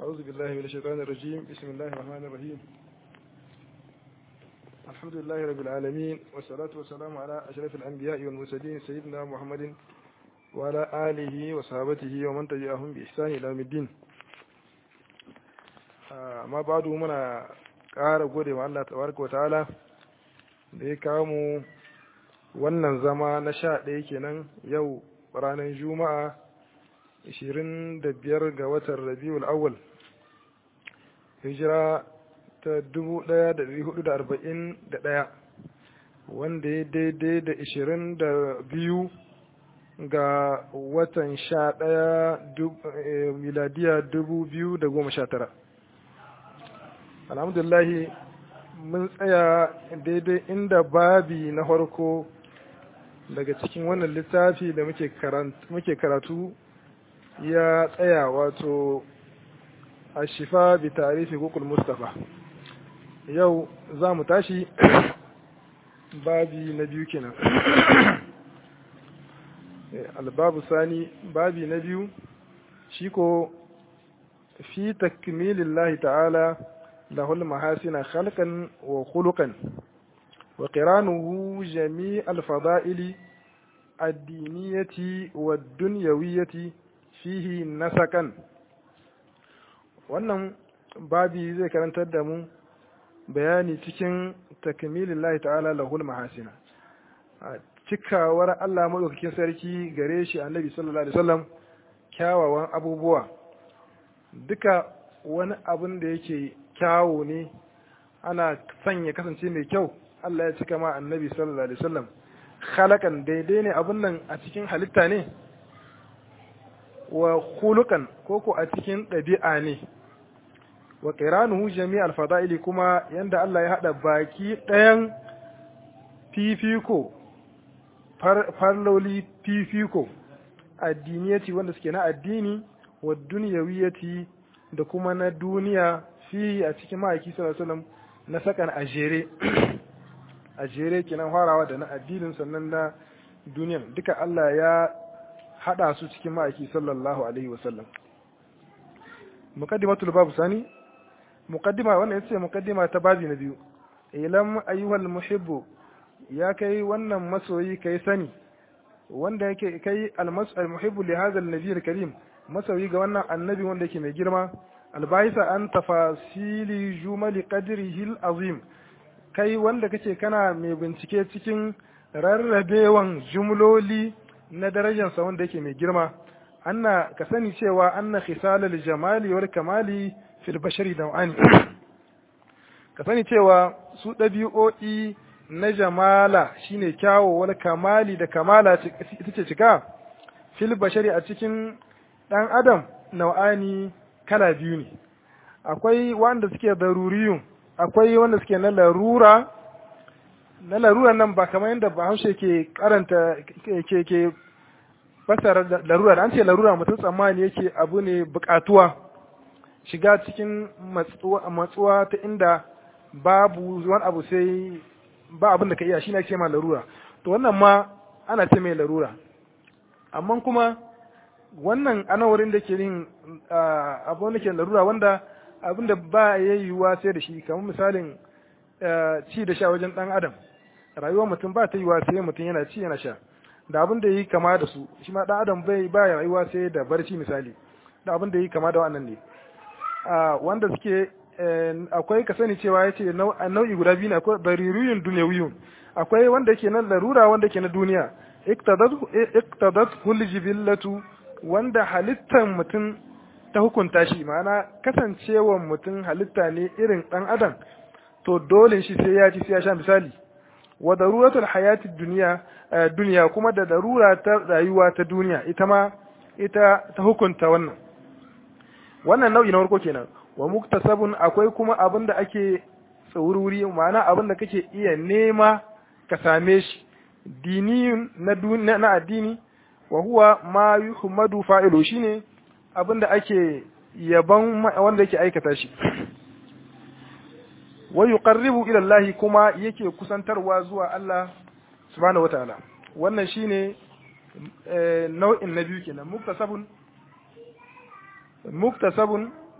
أعوذ بالله من الشيطان الرجيم بسم الله الرحمن الرحيم الحمد لله رب العالمين والصلاة والسلام على أشرف الأنبياء والمرسلين سيدنا محمد وعلى آله وصحابته ومن تبعهم بإحسان إلى يوم الدين ما بعد منا ƙara gode wa Allah tabaraka wa ta'ala da ya kawo mu wannan zama na sha ɗaya kenan yau ranar juma'a 25 ga watan rabiul awwal hijira ta 1441 wanda ya daidai da 22 ga watan sha ɗaya miladiya 2019 alhamdulahi mun tsaya daidai inda babi na farko daga cikin wannan littafi da muke karatu ya tsaya wato a shifa bi tarifi kukul mustafa yau za mu tashi babi na biyu kenan albabu sani babi na biyu shi ko fi takmilillahi ta'ala له المحاسن خلقا وخلقا وقرانه جميع الفضائل الدينية والدنيوية فيه نسكا wannan babi zai karantar da mu bayani cikin takmilin lahi ta'ala lahul mahasina cikawar Allah maɗaukakin sarki gare shi annabi sallallahu alaihi wasallam kyawawan abubuwa duka wani abin da yake kyawu ne ana sanya kasance mai kyau Allah ya cika ma annabi sallallahu alaihi wasallam khalakan daidai ne abun nan a cikin halitta ne wa khuluqan koko a cikin ɗabi'a ne wa qiranuhu jami'al fada'ili kuma yanda Allah ya hada baki ɗayan fifiko farloli fifiko addiniyati wanda suke na addini wa duniyawiyati da kuma na duniya fi a cikin ma'aiki sallallahu na sakan a jere a jere kenan farawa da na addinin sannan na duniyan duka Allah ya hada su cikin ma'aiki sallallahu alaihi wasallam muqaddimatul babu sani muqaddima wannan yace muqaddima ta babi na biyu ilam ayyuhal muhibbu ya kai wannan masoyi kai sani wanda yake kai al muhibbu li hadha an-nabiy karim masoyi ga wannan annabi wanda yake mai girma albaisa an tafasili jumali qadrihi azim kai wanda kace kana mai bincike cikin rarrabewan jumloli na darajarsa wanda yake mai girma anna ka sani cewa anna khisalal jamali wal kamali fil bashari daw'ani ka sani cewa su ɗabi'o'i na jamala shine kyawo wal kamali da kamala ita ce cika fil bashari a cikin ɗan adam nau'ani kala biyu ne akwai wanda suke daruriyun akwai wanda suke na larura na larura nan ba kamar yadda bahaushe ke karanta ke ke fasara larura da an ce larura mutum tsammani yake abu ne bukatuwa shiga cikin matsuwa ta inda babu wani abu sai ba abin da ka iya shine ake ma larura to wannan ma ana ce mai larura amma kuma wannan ana wurin da ke yin abu wanda ke larura wanda abin da ba ya yiwuwa sai da shi kamar misalin ci da sha wajen dan adam rayuwar mutum ba ta yiwuwa sai mutum yana ci yana sha da abin da yi kama da su shi ma dan adam bai ba ya rayuwa sai da barci misali da abin da yi kama da wannan ne wanda suke akwai ka sani cewa yace nau'i guda biyu ne akwai daririyun dunyawiyun akwai wanda yake na larura wanda yake na duniya iktadat kulli jibillatu wanda halittar mutum ta hukunta shi ma'ana kasancewar mutum halitta ne irin ɗan adam to dole shi sai ya ci sai ya sha misali wa daruratul hayati duniya duniya kuma da darura ta rayuwa ta duniya ita ma ita ta hukunta wannan wannan nau'i na farko kenan wa muktasabun akwai kuma abin da ake tsaururi ma'ana abin da kake iya nema ka same shi diniyun na na addini wa huwa ma yuhmadu fa'ilu shine abinda ake yaban wanda yake aikata shi wa yuqarribu ila Allah kuma yake kusantarwa zuwa Allah subhanahu wataala wannan shine nau'in na biyu kenan muktasabun muktasabun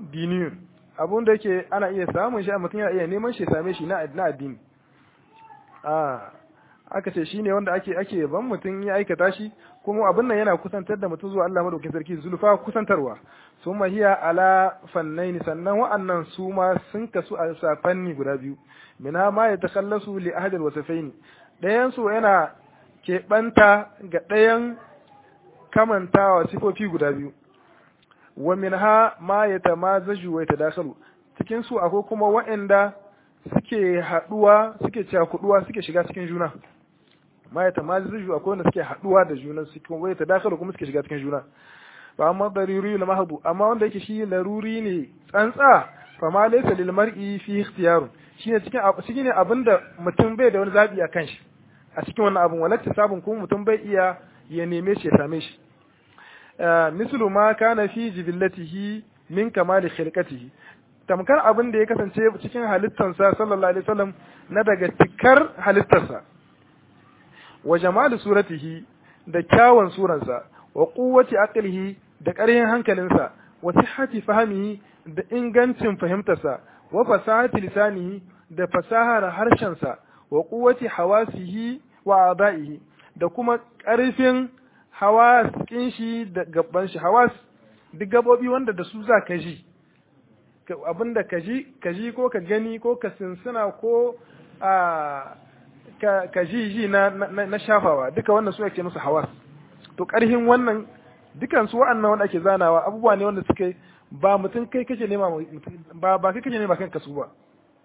diniyun abun da yake ana iya samun shi a mutum yana iya neman shi same shi na addini a aka ce shine wanda ake ake ban mutum ya aikata shi kuma abin nan yana kusantar da mutum zuwa Allah madaukakin sarki zulfa kusantarwa summa hiya ala fannaini sannan wa'annan su ma sun kasu a safanni guda biyu mina ma ya takallasu li ahad alwasafaini dayan su yana keɓanta ga ɗayan kamantawa sifofi guda biyu wa minha ma ya tamazaju wa yatadakhalu cikin su akwai kuma wa'anda suke haduwa suke cakuduwa suke shiga cikin juna ma ya tamazaju akwai wanda suke haduwa da juna suke wa yatadakhalu kuma suke shiga cikin juna fa amma daruri na mahdu amma wanda yake shi laruri ne tsantsa fa ma laysa lil mar'i fi ikhtiyar shine cikin cikin abinda mutum bai da wani zabi a kan shi a cikin wannan abun walatta sabon kuma mutum bai iya ya neme shi ya same shi mislu ma kana fi jibillatihi min kamali khilqatihi tamkar abin da ya kasance cikin halittarsa sallallahu alaihi wasallam na daga cikar halittarsa wa jamali suratihi da kyawun suransa wa quwwati aqlihi da ƙarfin hankalinsa wa sihhati fahmihi da ingancin fahimtarsa wa fasahati lisanihi da fasahar harshensa wa quwwati hawasihi wa adaihi da kuma ƙarfin hawas kin shi da gaban shi hawas duk gabobi wanda da su za ka ji abinda ka ji ka ji ko ka gani ko ka sinsina ko a ka ji ji na na shafawa duka wannan su ake musu hawas to ƙarfin wannan dukan su wa'annan wanda ake zanawa abubuwa ne wanda suke ba mutum kai kake nema ba ba kai kake nema kanka su ba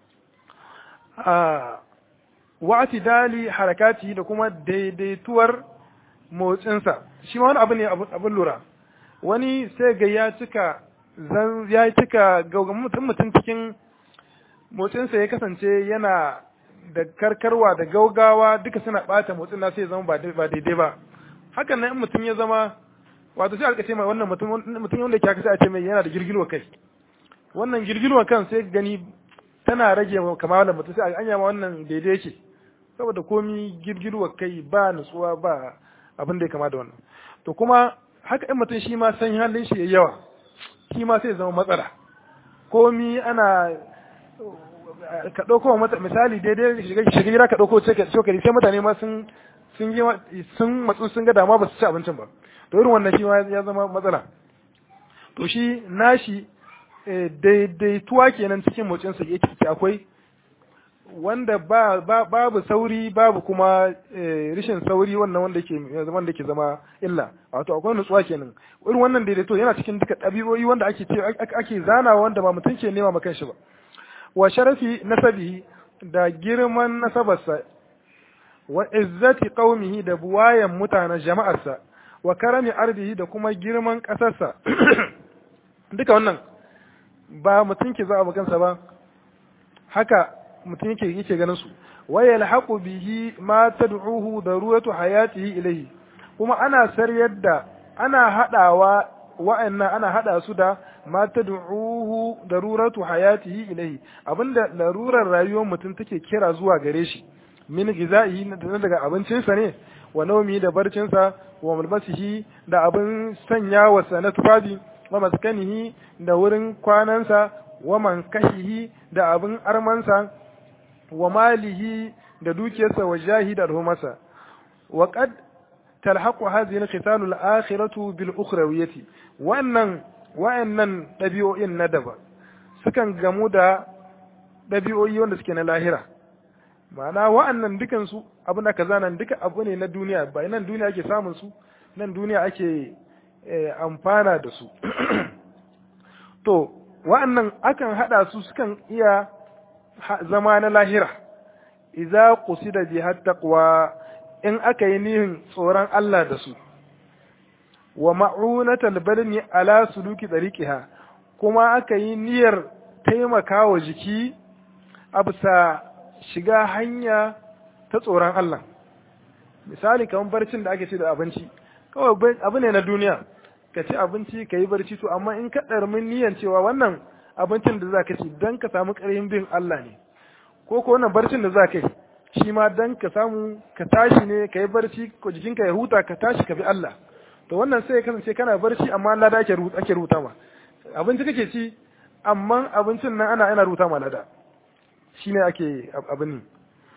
a wa'ati dali harakati da kuma daidaituwar motsinsa shi ma wani abu ne abin lura wani sai ga ya cika zan ya cika ga mutum mutum cikin motsinsa ya kasance yana da karkarwa da gaugawa duka suna bata motsin na sai zama ba daidai ba hakan nan in mutum ya zama wato sai alƙace mai wannan mutum mutum wanda ke sai a ce mai yana da girgilwa kai wannan girgilwa kan sai gani tana rage kamar da mutum sai anya ma wannan daidai yake saboda komi girgilwa kai ba nutsuwa ba abin da ya kama da wannan to kuma haka in mutum shi ma san halin shi yayi yawa shi ma sai zama matsala komi ana ka ɗauko mata misali daidai shiga shiga gida ka ɗauko cokali sai mutane ma sun sun yi sun matsu sun ga dama ba su ci abincin ba to irin wannan shi ma ya zama matsala to shi nashi daidaituwa kenan cikin motsinsa yake akwai wanda ba, babu sauri babu kuma rishin sauri wannan wanda ke wanda ke zama illa wato akwai nutsuwa kenan irin wannan daidaito yana cikin duka ɗabi'o'i wanda ake ce ake zanawa wanda ba mutum ke nema makan shi ba wa sharafi nasabihi da girman nasabarsa wa izzati qaumihi da buwayan mutanen jama'arsa wa karami ardihi da kuma girman ƙasarsa duka wannan ba mutum ke za a kansa ba haka mutum yake yake ganin su wa yalhaqu bihi ma tad'uhu daruratu hayatihi ilayhi kuma ana saryar da ana hadawa wa'annan ana hada su da ma tad'uhu daruratu hayatihi ilayhi abinda larurar rayuwar mutum take kira zuwa gare shi min gizaihi daga abincinsa ne wa naumi da barcinsa wa mulbasihi da abin sanya wa na tufafi wa maskanihi da wurin kwanansa wa mankahihi da abin armansa wa malihi da dukiyarsa wa jahi da alhumarsa wa qad talhaqu hadhihi al-khitalu al-akhiratu bil ukhrawiyati wannan wa'annan dabi'o'in na daba sukan gamu da dabi'o'i wanda suke na lahira ma'ana wa'annan dukan su abin da kaza nan duka abu ne na duniya ba nan duniya ake samun su nan duniya ake amfana da su to wa'annan akan hada su sukan iya zama na lahira idza qusida biha taqwa in aka yi nihin tsoron Allah da su wa ma'unatal badani ala suluki tariqiha kuma aka yi niyyar taimakawa jiki a bisa shiga hanya ta tsoron Allah misali kamar barcin da ake ce da abinci kawai abu ne na duniya ka ci abinci ka yi barci to amma in ka ɗarmin niyan cewa wannan abincin da za ka ci don ka samu ƙarfin bin Allah ne ko ko wannan barcin da za ka yi shi ma don ka samu ka tashi ne ka yi barci ko jikinka ya huta ka tashi ka bi Allah to wannan sai ya kasance kana barci amma Allah da ake rubuta ma abinci kake ci amma abincin nan ana ana rubuta malada shine ake abin ne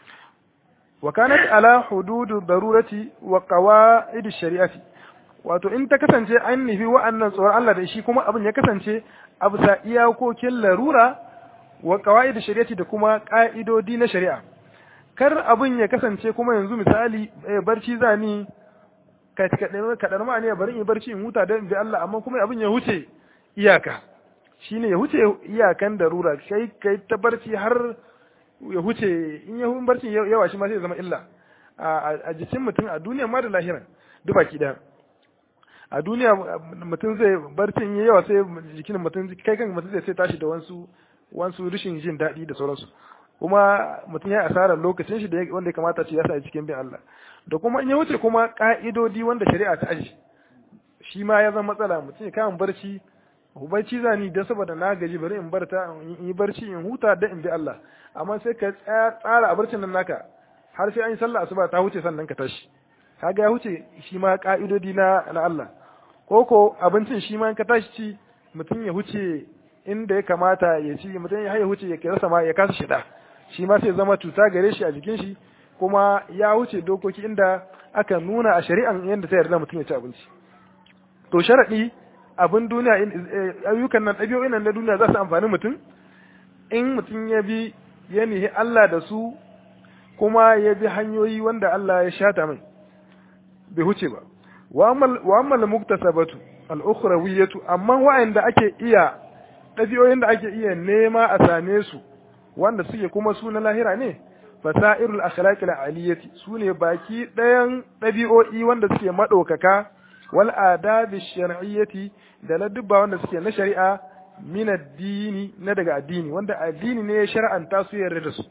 wa kanat ala hududu darurati wa qawaid shari'ati wato in ta kasance an nufi wa'annan tsoron Allah da shi kuma abin ya kasance a bisa iyakokin larura wa qawaid shari'ati da kuma ka'idodi na shari'a kar abin ya kasance kuma yanzu misali barci zani ka kaɗar ma ne bari in barci in huta don bi Allah amma kuma abin ya huce iyaka shine ya huce iyakan darura kai kai ta barci har ya huce in ya hun barci yawa shi ma sai zama illa a jikin mutum a duniya ma da lahiran duk baki ɗaya a duniya mutum zai barcin ya yawa sai jikin mutum kai kan mutum zai sai tashi da wasu wasu rishin jin daɗi da sauransu kuma mutum ya asarar lokacin shi da wanda ya kamata ce ya sa cikin bin Allah da kuma in ya wuce kuma ka'idodi wanda shari'a ta aji shi ma ya zama matsala mutum ya kama barci barci zani dan saboda na gaji bari in barta in yi barci in huta da in bi Allah amma sai ka tsara a barcin nan naka har sai an yi sallah asuba ta huce sannan ka tashi kaga ya huce shi ma ka'idodi na na Allah ko ko abincin shi ma in ka tashi ci mutum ya huce inda ya kamata ya ci mutum ya huce ya kira sama ya kasa shida shi ma sai zama cuta gare shi a jikin shi kuma ya wuce dokoki inda aka nuna a shari'an yadda ta yarda mutum ya ci abinci to sharaɗi abin duniya ayyukan nan ɗabi'o'in nan na duniya za su amfani mutum in mutum ya bi ya nihi Allah da su kuma ya bi hanyoyi wanda Allah ya shata mai bai huce ba wa ammal muktasabatu al-ukhrawiyatu amma wa'anda ake iya ɗabi'o'in da ake iya nema a same su wanda suke kuma su na lahira ne fasairul akhlaqil aliyati sune baki ɗayan ɗabi'o'i wanda suke madaukaka wal adabi shar'iyyati da ladubba wanda suke na shari'a min addini na daga addini wanda addini ne ya shar'anta su yarda da su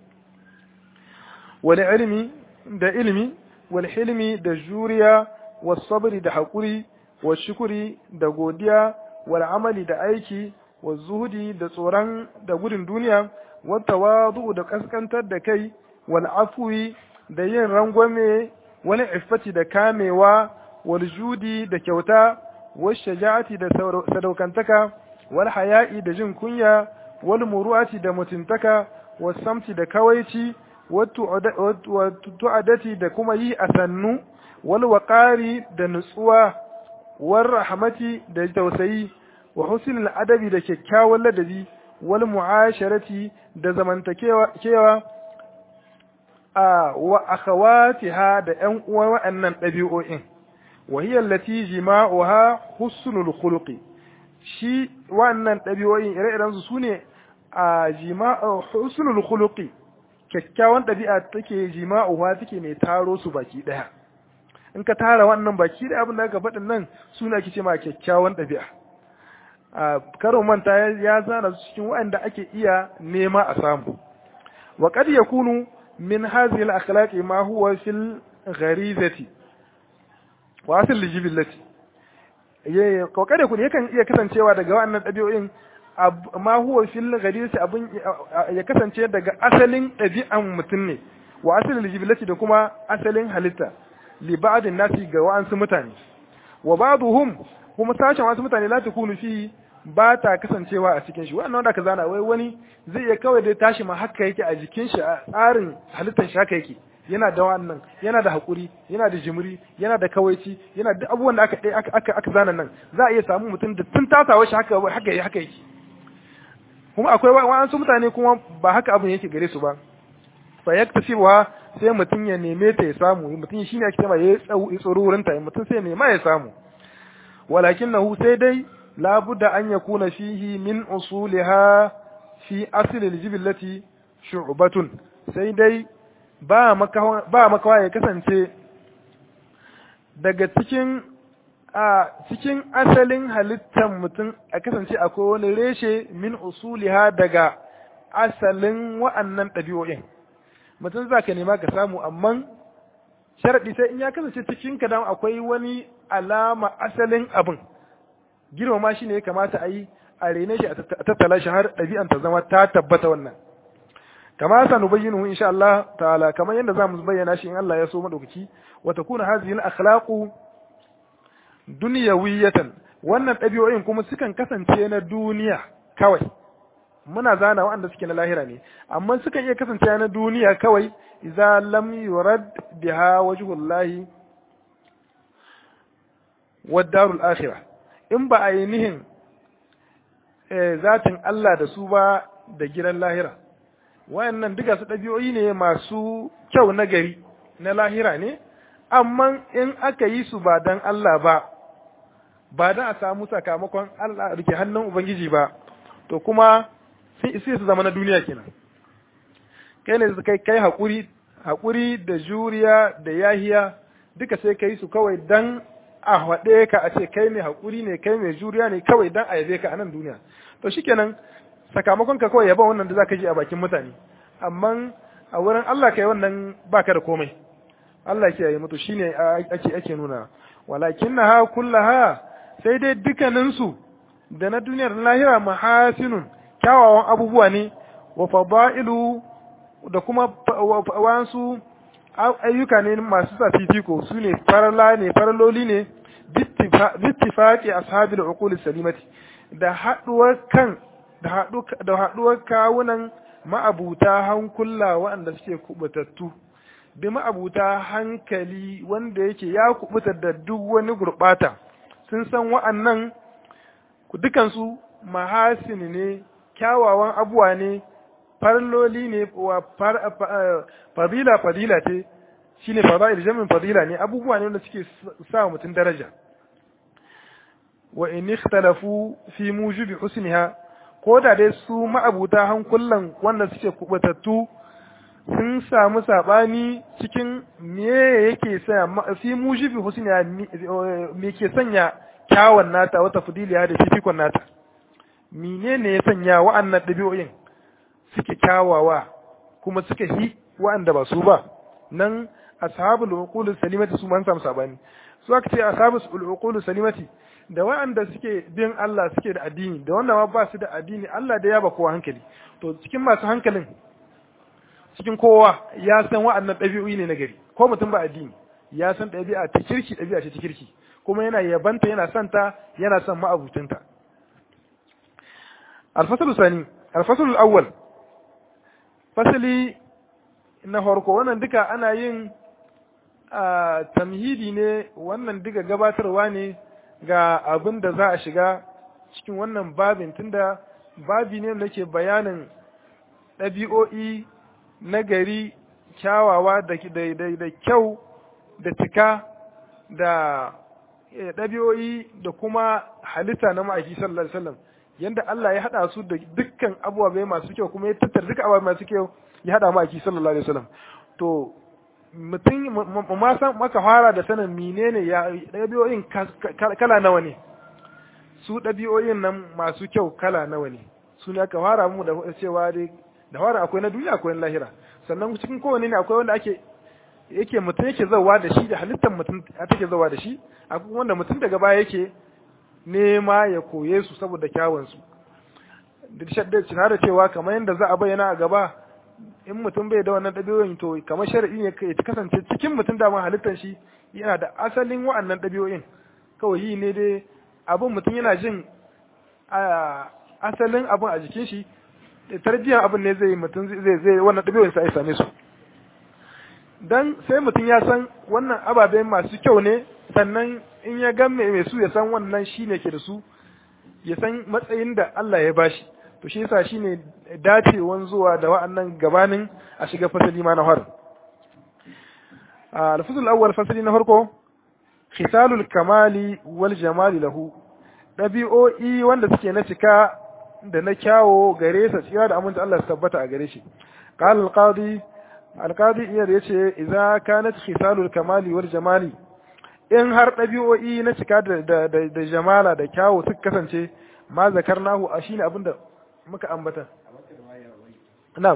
wal ilmi da ilmi wal hilmi da juriya was sabri da hakuri was shukuri da godiya wal amali da aiki was zuhudi da tsoron da gudun duniya wat tawadu da kaskantar da kai wal afwi da yin rangwame wal iffati da kamewa wal judi da kyauta wal shaja'ati da sadaukantaka wal haya'i da jin kunya wal muru'ati da mutuntaka wal samti da kawaici wal tu'adati da kuma yi a sannu wal waqari da nutsuwa wal rahmati da tausayi wa husnul adabi da kyakkyawan ladabi wal mu'asharati da zamantakewa a wa akhawatiha da ƴan uwa wa'annan ɗabi'o'in wa hiya allati jima'uha husnul khuluqi shi wa'annan ɗabi'o'in ire-iren su sune a jima'u husnul khuluqi kyakkyawan ɗabi'a take jima'uha take mai taro su baki ɗaya in ka tara wannan baki da abin da aka faɗin nan suna ake ce ma kyakkyawan ɗabi'a a karo manta ya zana su cikin waɗanda ake iya nema a samu wa qad yakunu min hadhihi al-akhlaqi ma huwa fil gharizati wa asl lijibillati ye ko kada ku yakan iya kasancewa daga wannan ɗabi'o'in ma huwa fil gharizati abun ya kasance daga asalin ɗabi'an mutum ne wa asl lijibillati da kuma asalin halitta li ba'din nasi ga wa'ansu mutane wa ba'duhum kuma sashen wasu mutane la takunu fi ba ta kasancewa a cikin shi wannan wanda ka zana wai wani zai iya kawai dai tashi ma haka yake a jikin shi a tsarin halittar shi haka yake yana da wannan yana da hakuri yana da jimri yana da kawaici yana da abubuwan da aka aka aka, aka zana nan za a iya samu mutum da tun tasawa shi haka haka haka yake kuma akwai wa'ansu mutane kuma ba haka abin yake gare su ba fa yaktasibuha sai mutum ya neme ta ya samu mutum shine ake cewa ya tsoro wurin ta mutum sai ya nema ya samu walakinahu sai dai labudda an yakuna fihi min usuliha fi asli aljibillati shu'batun sai dai ba makawa ba makawa ya kasance daga cikin a cikin asalin halittar mutum a kasance akwai wani reshe min usuliha daga asalin wa'annan ɗabi'o'in mutum za ka nema ka samu amma sharaɗi sai in ya kasance cikin ka dan akwai wani alama asalin abin girmama shi ne ya kamata a yi a rene shi a tattala shi har ɗabi'an ta zama ta tabbata wannan kama sa nubayyinu insha Allah ta'ala kamar yadda zamu bayyana shi in Allah ya so madaukaki wa takuna hadhihi al-akhlaqu dunyawiyatan wannan ɗabi'o'in kuma sukan kasance na duniya kawai muna zana waɗanda suke na lahira ne amma sukan iya kasance na duniya kawai idza lam yurad biha wajhullahi wad darul akhirah in ba a yi nihin zatin Allah da su ba da gidan lahira wayannan duka su ɗabi'o'i ne masu kyau na gari na lahira ne amma in aka yi su ba dan Allah ba ba dan a samu sakamakon Allah rike hannun Ubangiji ba to kuma sai su zama na duniya kenan kai ne kai kai hakuri hakuri da juriya da yahiya duka sai kai su kawai dan a haɗe ka a ce kai mai hakuri ne kai mai juriya ne kawai dan a yabe ka a nan duniya to shikenan sakamakon ka kawai yaba wannan da zaka ji a bakin mutane amma a wurin Allah kai wannan baka da komai Allah ke yi mutu shine ake ake nuna walakinnaha kullaha sai dai dukkaninsu da na duniyar lahira mahasinun kyawawan abubuwa ne wa fada'ilu da kuma wasu ayyuka ne masu sa fifiko su ne farala ne faraloli ne bittifaqi ashabil uqul salimati da haduwar kan da haduwar kawunan ma'abuta hankula waɗanda suke kubutattu bi ma'abuta hankali wanda yake ya kubutar da duk wani gurbata sun san wa'annan dukansu mahasini ne kyawawan abuwa ne farloli ne wa fadila fadila ce shine fadail jamin fadila ne abubuwa ne wanda suke sa mutum daraja wa in ikhtalafu fi mujibi husniha ko da dai su ma'abuta hankulan wanda suke kubatattu sun samu sabani cikin me yake sa fi mujibi husniha me ke sanya kyawun nata wata fadiliya da fifikon nata menene ya sanya wa'annan ɗabi'o'in suke kyawawa kuma suka hi wa'anda ba su ba nan ashabul uqul salimati su man samu sabani su aka ce ashabul uqul salimati da wa'anda suke bin Allah suke da addini da wanda ma ba su da addini Allah da ya ba kowa hankali to cikin masu hankalin cikin kowa ya san wa'annan ɗabi'o'i ne na gari ko mutum ba addini ya san ɗabi'a ta kirki ɗabi'a ce ta kirki kuma yana yabanta yana santa yana son ma'abutinta الفصل الثاني الفصل الأول fasali na farko wannan duka ana yin tamhidi ne wannan duka gabatarwa ne ga abin da za a shiga cikin wannan babin tunda babi ne da ke bayanin ɗabi'o'i na gari kyawawa da kyau da cika da ɗabi'o'i da kuma halitta na ma'aiki sallallahu alaihi wasallam yanda Allah ya hada su da dukkan abubuwa masu kyau kuma ya tattara dukkan abubuwa masu kyau ya hada maki sallallahu alaihi wasallam to mutum ma san maka fara da sanin menene ya dabi'o'in kala nawa ne su dabi'o'in nan masu kyau kala nawa ne su ne aka fara mu da cewa dai da fara akwai na duniya akwai na lahira sannan cikin kowane ne akwai wanda ake yake mutum yake zawa da shi da halittar mutum take zawa da shi akwai wanda mutum daga baya yake nema ya koye su saboda kyawunsu da cewa kamar yadda za a bayyana a gaba in mutum bai da wannan ɗabi'o'in to kamar shari'i ne ya kasance cikin mutum da halittar shi yana da asalin wa'annan ɗabi'o'in kawai yi ne dai abin mutum yana jin asalin abin a jikin shi tarbiyyar abin ne zai mutum zai zai wannan ɗabi'o'in sa ya same su dan sai mutum ya san wannan ababen masu kyau ne sannan in ya gan mai su ya san wannan shi ne ke da su ya san matsayin da Allah ya bashi to shi yasa shine dacewan zuwa da wa'annan gabanin a shiga fasali ma na har al-fasl awwal fasali na farko khisalul kamali wal jamali lahu dabi'o'i wanda suke na cika da na kyawo gare sa tsira da aminta Allah su tabbata a gare shi qala al-qadi al-qadi iya da yace idza kanat khisalul kamali wal jamali in har ɗabi'o'i na cika da jamala da kyawu suka kasance ma zakarnahu a shine abin da muka ambata na'am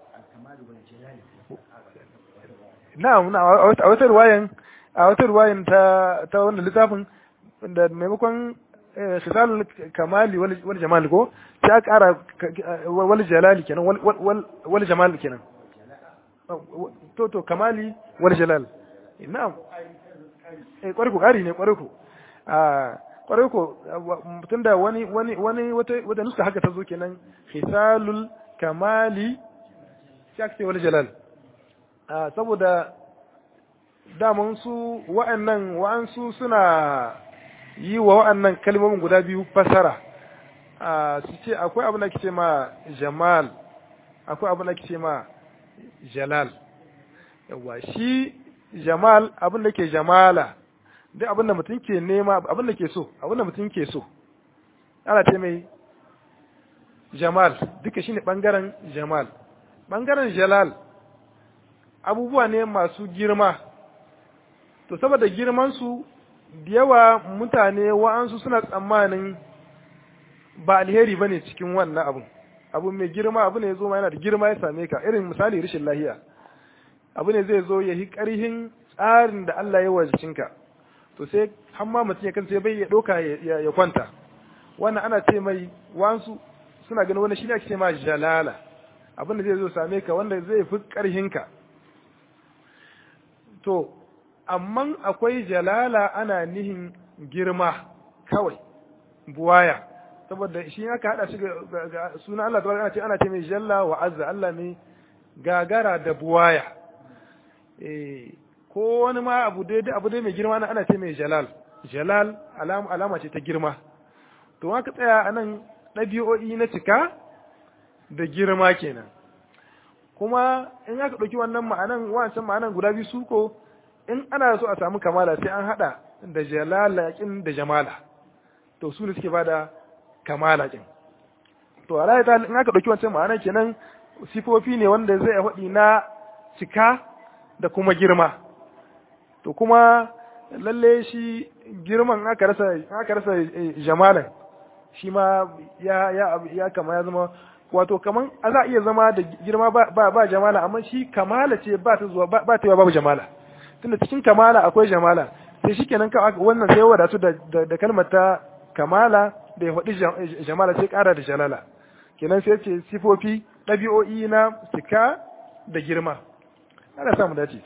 na'am a wata ruwayan a wata ruwayan ta ta wannan littafin da maimakon khisalul kamali wal jamal ko ta kara wal jalali kenan wal jamal kenan to to kamali wal jalal na'am eh kwarai ku kari ne kwarai ku kwarai ko tunda wani wani wani wata wata nuska haka ta zo kenan khisalul kamali shakti wal jalal saboda daman su wa'annan wa'ansu suna yi wa wa'annan kalmomin guda biyu fasara su ce akwai abin da ke ce ma jamal akwai abin da ke ce ma jalal yawa shi jamal abin da ke jamala duk abin da mutum ke nema abin da ke so abin da mutum ke so ana ce mai jamal duka shine bangaren jamal bangaren jalal abubuwa ne masu girma to saboda girman su da yawa mutane wa'ansu suna tsammanin ba alheri bane cikin wannan abun abu mai girma abu ne ya zo ma yana da girma ya same ka irin misali rashin lahiya abu ne zai zo ya yi ƙarhin tsarin da Allah ya wajicinka to sai har ma mutum ya kanta bai ya ɗauka ya kwanta wannan ana ce mai wansu suna ganin wani shine ake ce ma jalala abin da zai zo same ka wanda zai fi ƙarhinka to amma akwai jalala ana nihin girma kawai buwaya saboda shi aka hada shi ga sunan Allah tabaraka ana ce ana ce mai jalla wa azza Allah mai gagara da buwaya eh ko wani ma abu dai abu dai mai girma ana ce mai jalal jalal alama alama ce ta girma to aka tsaya anan ɗabi'o'i na cika da girma kenan kuma in aka ɗauki wannan ma'anan wancan ma'anan guda biyu su ko in ana so a samu kamala sai an haɗa da jalalakin da jamala to su ne suke bada kamala kin to a ta in aka ɗauki wancan ma'anan kenan sifofi ne wanda zai faɗi na cika da kuma girma to kuma lalle shi girman aka rasa aka rasa jamalan shi ma ya ya ya kama ya zama wato kaman a za iya zama da girma ba ba, ba jamala amma shi kamala ce ba ta zuwa ba, ba ta babu jamala tunda cikin kamala akwai jamala sai shikenan ka wannan sai wadatu da, da, da kalmar ta kamala da ya faɗi jamala sai ƙara da jalala kenan sai ce sifofi ɗabi'o'i na cika da girma ana samu dace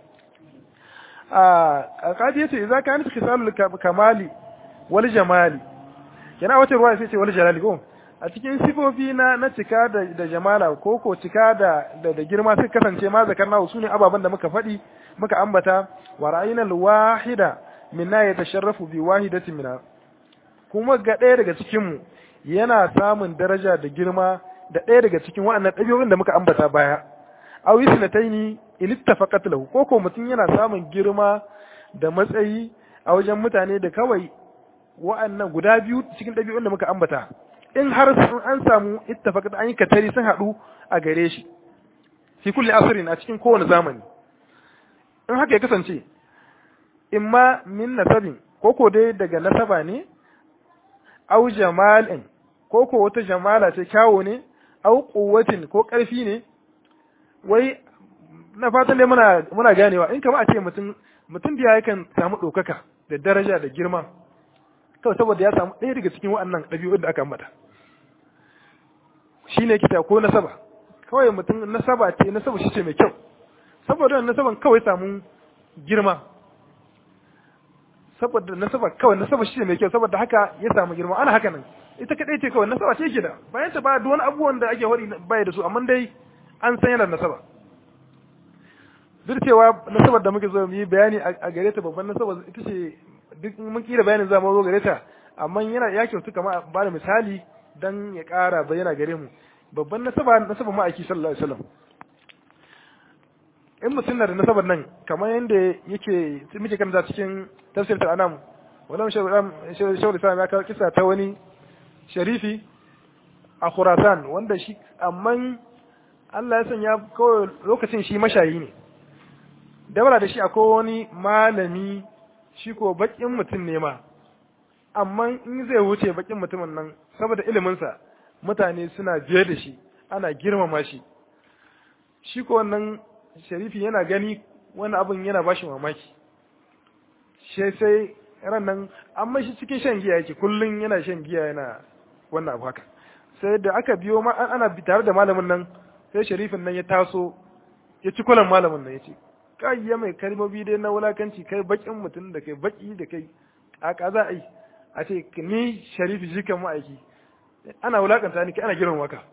a kaji yace idza kanat khisalul kamali wal jamali kenan wata ruwa sai ce wal jalali ko a cikin sifofi na na cika da da jamala ko ko cika da da, da girma sai kasance ma zakarna su ne ababan da muka faɗi muka ambata wa ra'ayna al wahida minna yatasharrafu bi wahidatin minna kuma ga ɗaya daga cikin mu yana samun daraja da girma da ɗaya daga cikin waɗannan ɗabi'o'in da muka ambata baya aw isnataini in ittafaqat lahu ko ko mutum yana samun girma da matsayi a wajen mutane da kawai wa'annan guda biyu cikin ɗabi'un da muka ambata in har an samu ittafaqat an yi katari sun haɗu a gare shi fi kulli asrin a cikin kowane zamani in haka ya kasance imma min nasabin ko ko dai daga nasaba ne au jamalin ko ko wata jamala ce kyawo ne au quwwatin ko ƙarfi ne wai na fatan dai muna muna ganewa in kama a ce mutum mutum da yakan samu ɗaukaka da daraja da girma kawai saboda ya samu ɗaya daga cikin waɗannan ɗabi'un da aka ambata shine kita ko nasaba kawai mutum nasaba ce nasaba shi ce mai kyau saboda nasaban kawai samu girma saboda nasaba kawai nasaba shi ce mai kyau saboda haka ya samu girma ana haka nan ita kadai ce kawai nasaba ce gida bayan ta ba duk wani abubuwan da ake wari baya da su amma dai an san yana nasaba duk cewa nasabar da muke zo mu yi bayani a gare ta babban nasaba ita ce duk mun kira bayanin za mu zo gare ta amma yana ya kyautu kama ba da misali dan ya ƙara bayyana gare mu babban nasaba nasaba ma'aiki sallallahu alaihi wasallam in mutum na da nasabar nan kamar yadda yake muke karanta cikin tafsir al-anam wannan shawar islam ya kawo kisa ta wani sharifi a khurasan wanda shi amma Allah ya sanya kawai lokacin shi mashayi ne dabara da shi akwai wani malami shi ko bakin mutum ne ma amma in zai wuce bakin mutumin nan saboda iliminsa mutane suna biye da shi ana girmama shi shi ko wannan sharifi yana gani wani abin yana ba shi mamaki shi sai ran nan amma shi cikin shan giya yake kullum yana shan giya yana wannan abu haka sai da aka biyo ma ana tare da malamin nan sai sharifin nan ya taso ya ci kulan malamin nan ya ce kai ya mai kalmomi dai na wulakanci kai bakin mutum da kai baki da kai a za a yi a ce ni sharifi jikan ma'aiki ana wulakanta ni ana girin waka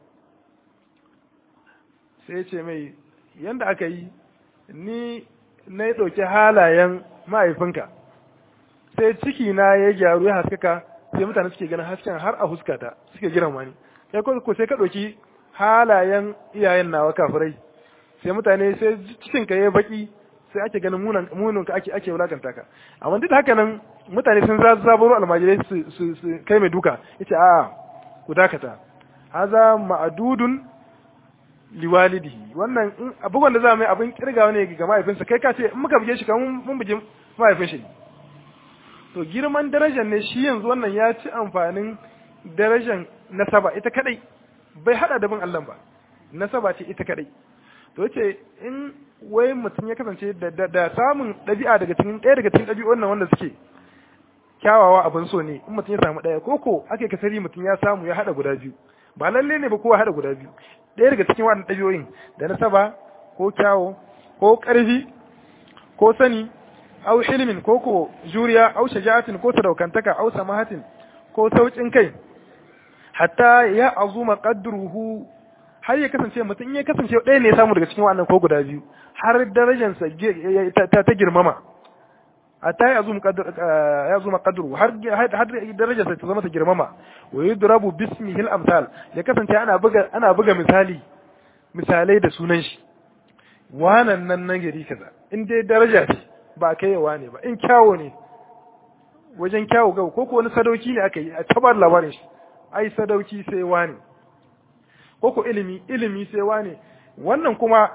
sai ya ce mai yanda aka yi ni na yi ɗauki halayen ma'aifinka sai ciki na ya gyaru ya haskaka sai mutane suke ganin hasken har a huskata suke giran wani sai ko sai ka ɗauki halayen iyayen nawa kafirai sai mutane sai cikin ka yayi baki sai ake ganin munan munin ka ake ake wulakanta ka amma duk haka nan mutane sun za zaburo almajirai su su su kai mai duka yace a ku dakata haza ma'dudun liwalidihi wannan in abubuwan da za mu yi abin kirgawa ne ga mahaifinsa kai ka ce in muka buge shi kamar mun buge mahaifin shi to girman darajar ne shi yanzu wannan ya ci amfanin darajar nasaba ita kadai bai hada da bin Allah ba nasaba ce ita kadai to yace in wai mutum ya kasance da, da, samun ɗabi'a daga cikin ɗaya daga cikin ɗabi'un nan wanda suke kyawawa abin so ne in mutum ya samu ɗaya ko ko ake kasari mutum ya samu ya hada guda biyu ba lalle ne ba kowa hada guda biyu ɗaya daga cikin waɗannan ɗabi'o'in da nasaba ko kyawo ko ƙarfi ko sani au ilimin ko ko juriya au shaja'atin ko sadaukantaka au samahatin ko saukin kai hatta ya azuma qadruhu har ya kasance mutum in ya kasance ɗaya ne ya samu daga cikin wannan ko guda biyu har darajarsa ta ta girmama hatta ya azuma qadru ya azuma qadruhu har har darajarsa ta zama ta girmama wa yudrabu bismihi al-amsal ya kasance ana buga ana buga misali misalai da sunan shi wanan nan nan gari kaza in dai daraja ce ba kaiwa ne ba in kyawo ne wajen kyawo gaba ko ko wani sadauki ne aka yi a tabar labarin shi ai sadauki sai wani ko ko ilimi ilimi sai wani wannan kuma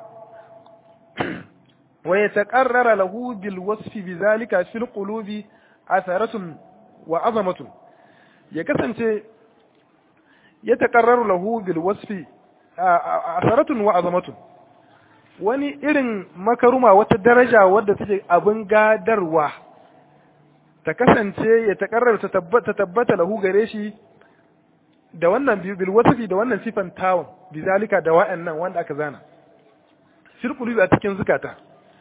wa yataqarrara lahu bil wasfi bizalika fil qulubi atharatun wa azamatun ya kasance ya taqarraru lahu bil wasfi atharatun wa azamatun wani irin makaruma wata daraja wadda take abin gadarwa ta kasance ya takarrar ta tabbata lahu gare shi da wannan bil wasfi da wannan sifan tawon bizalika da wa'annan wanda aka zana shirkulu a cikin zukata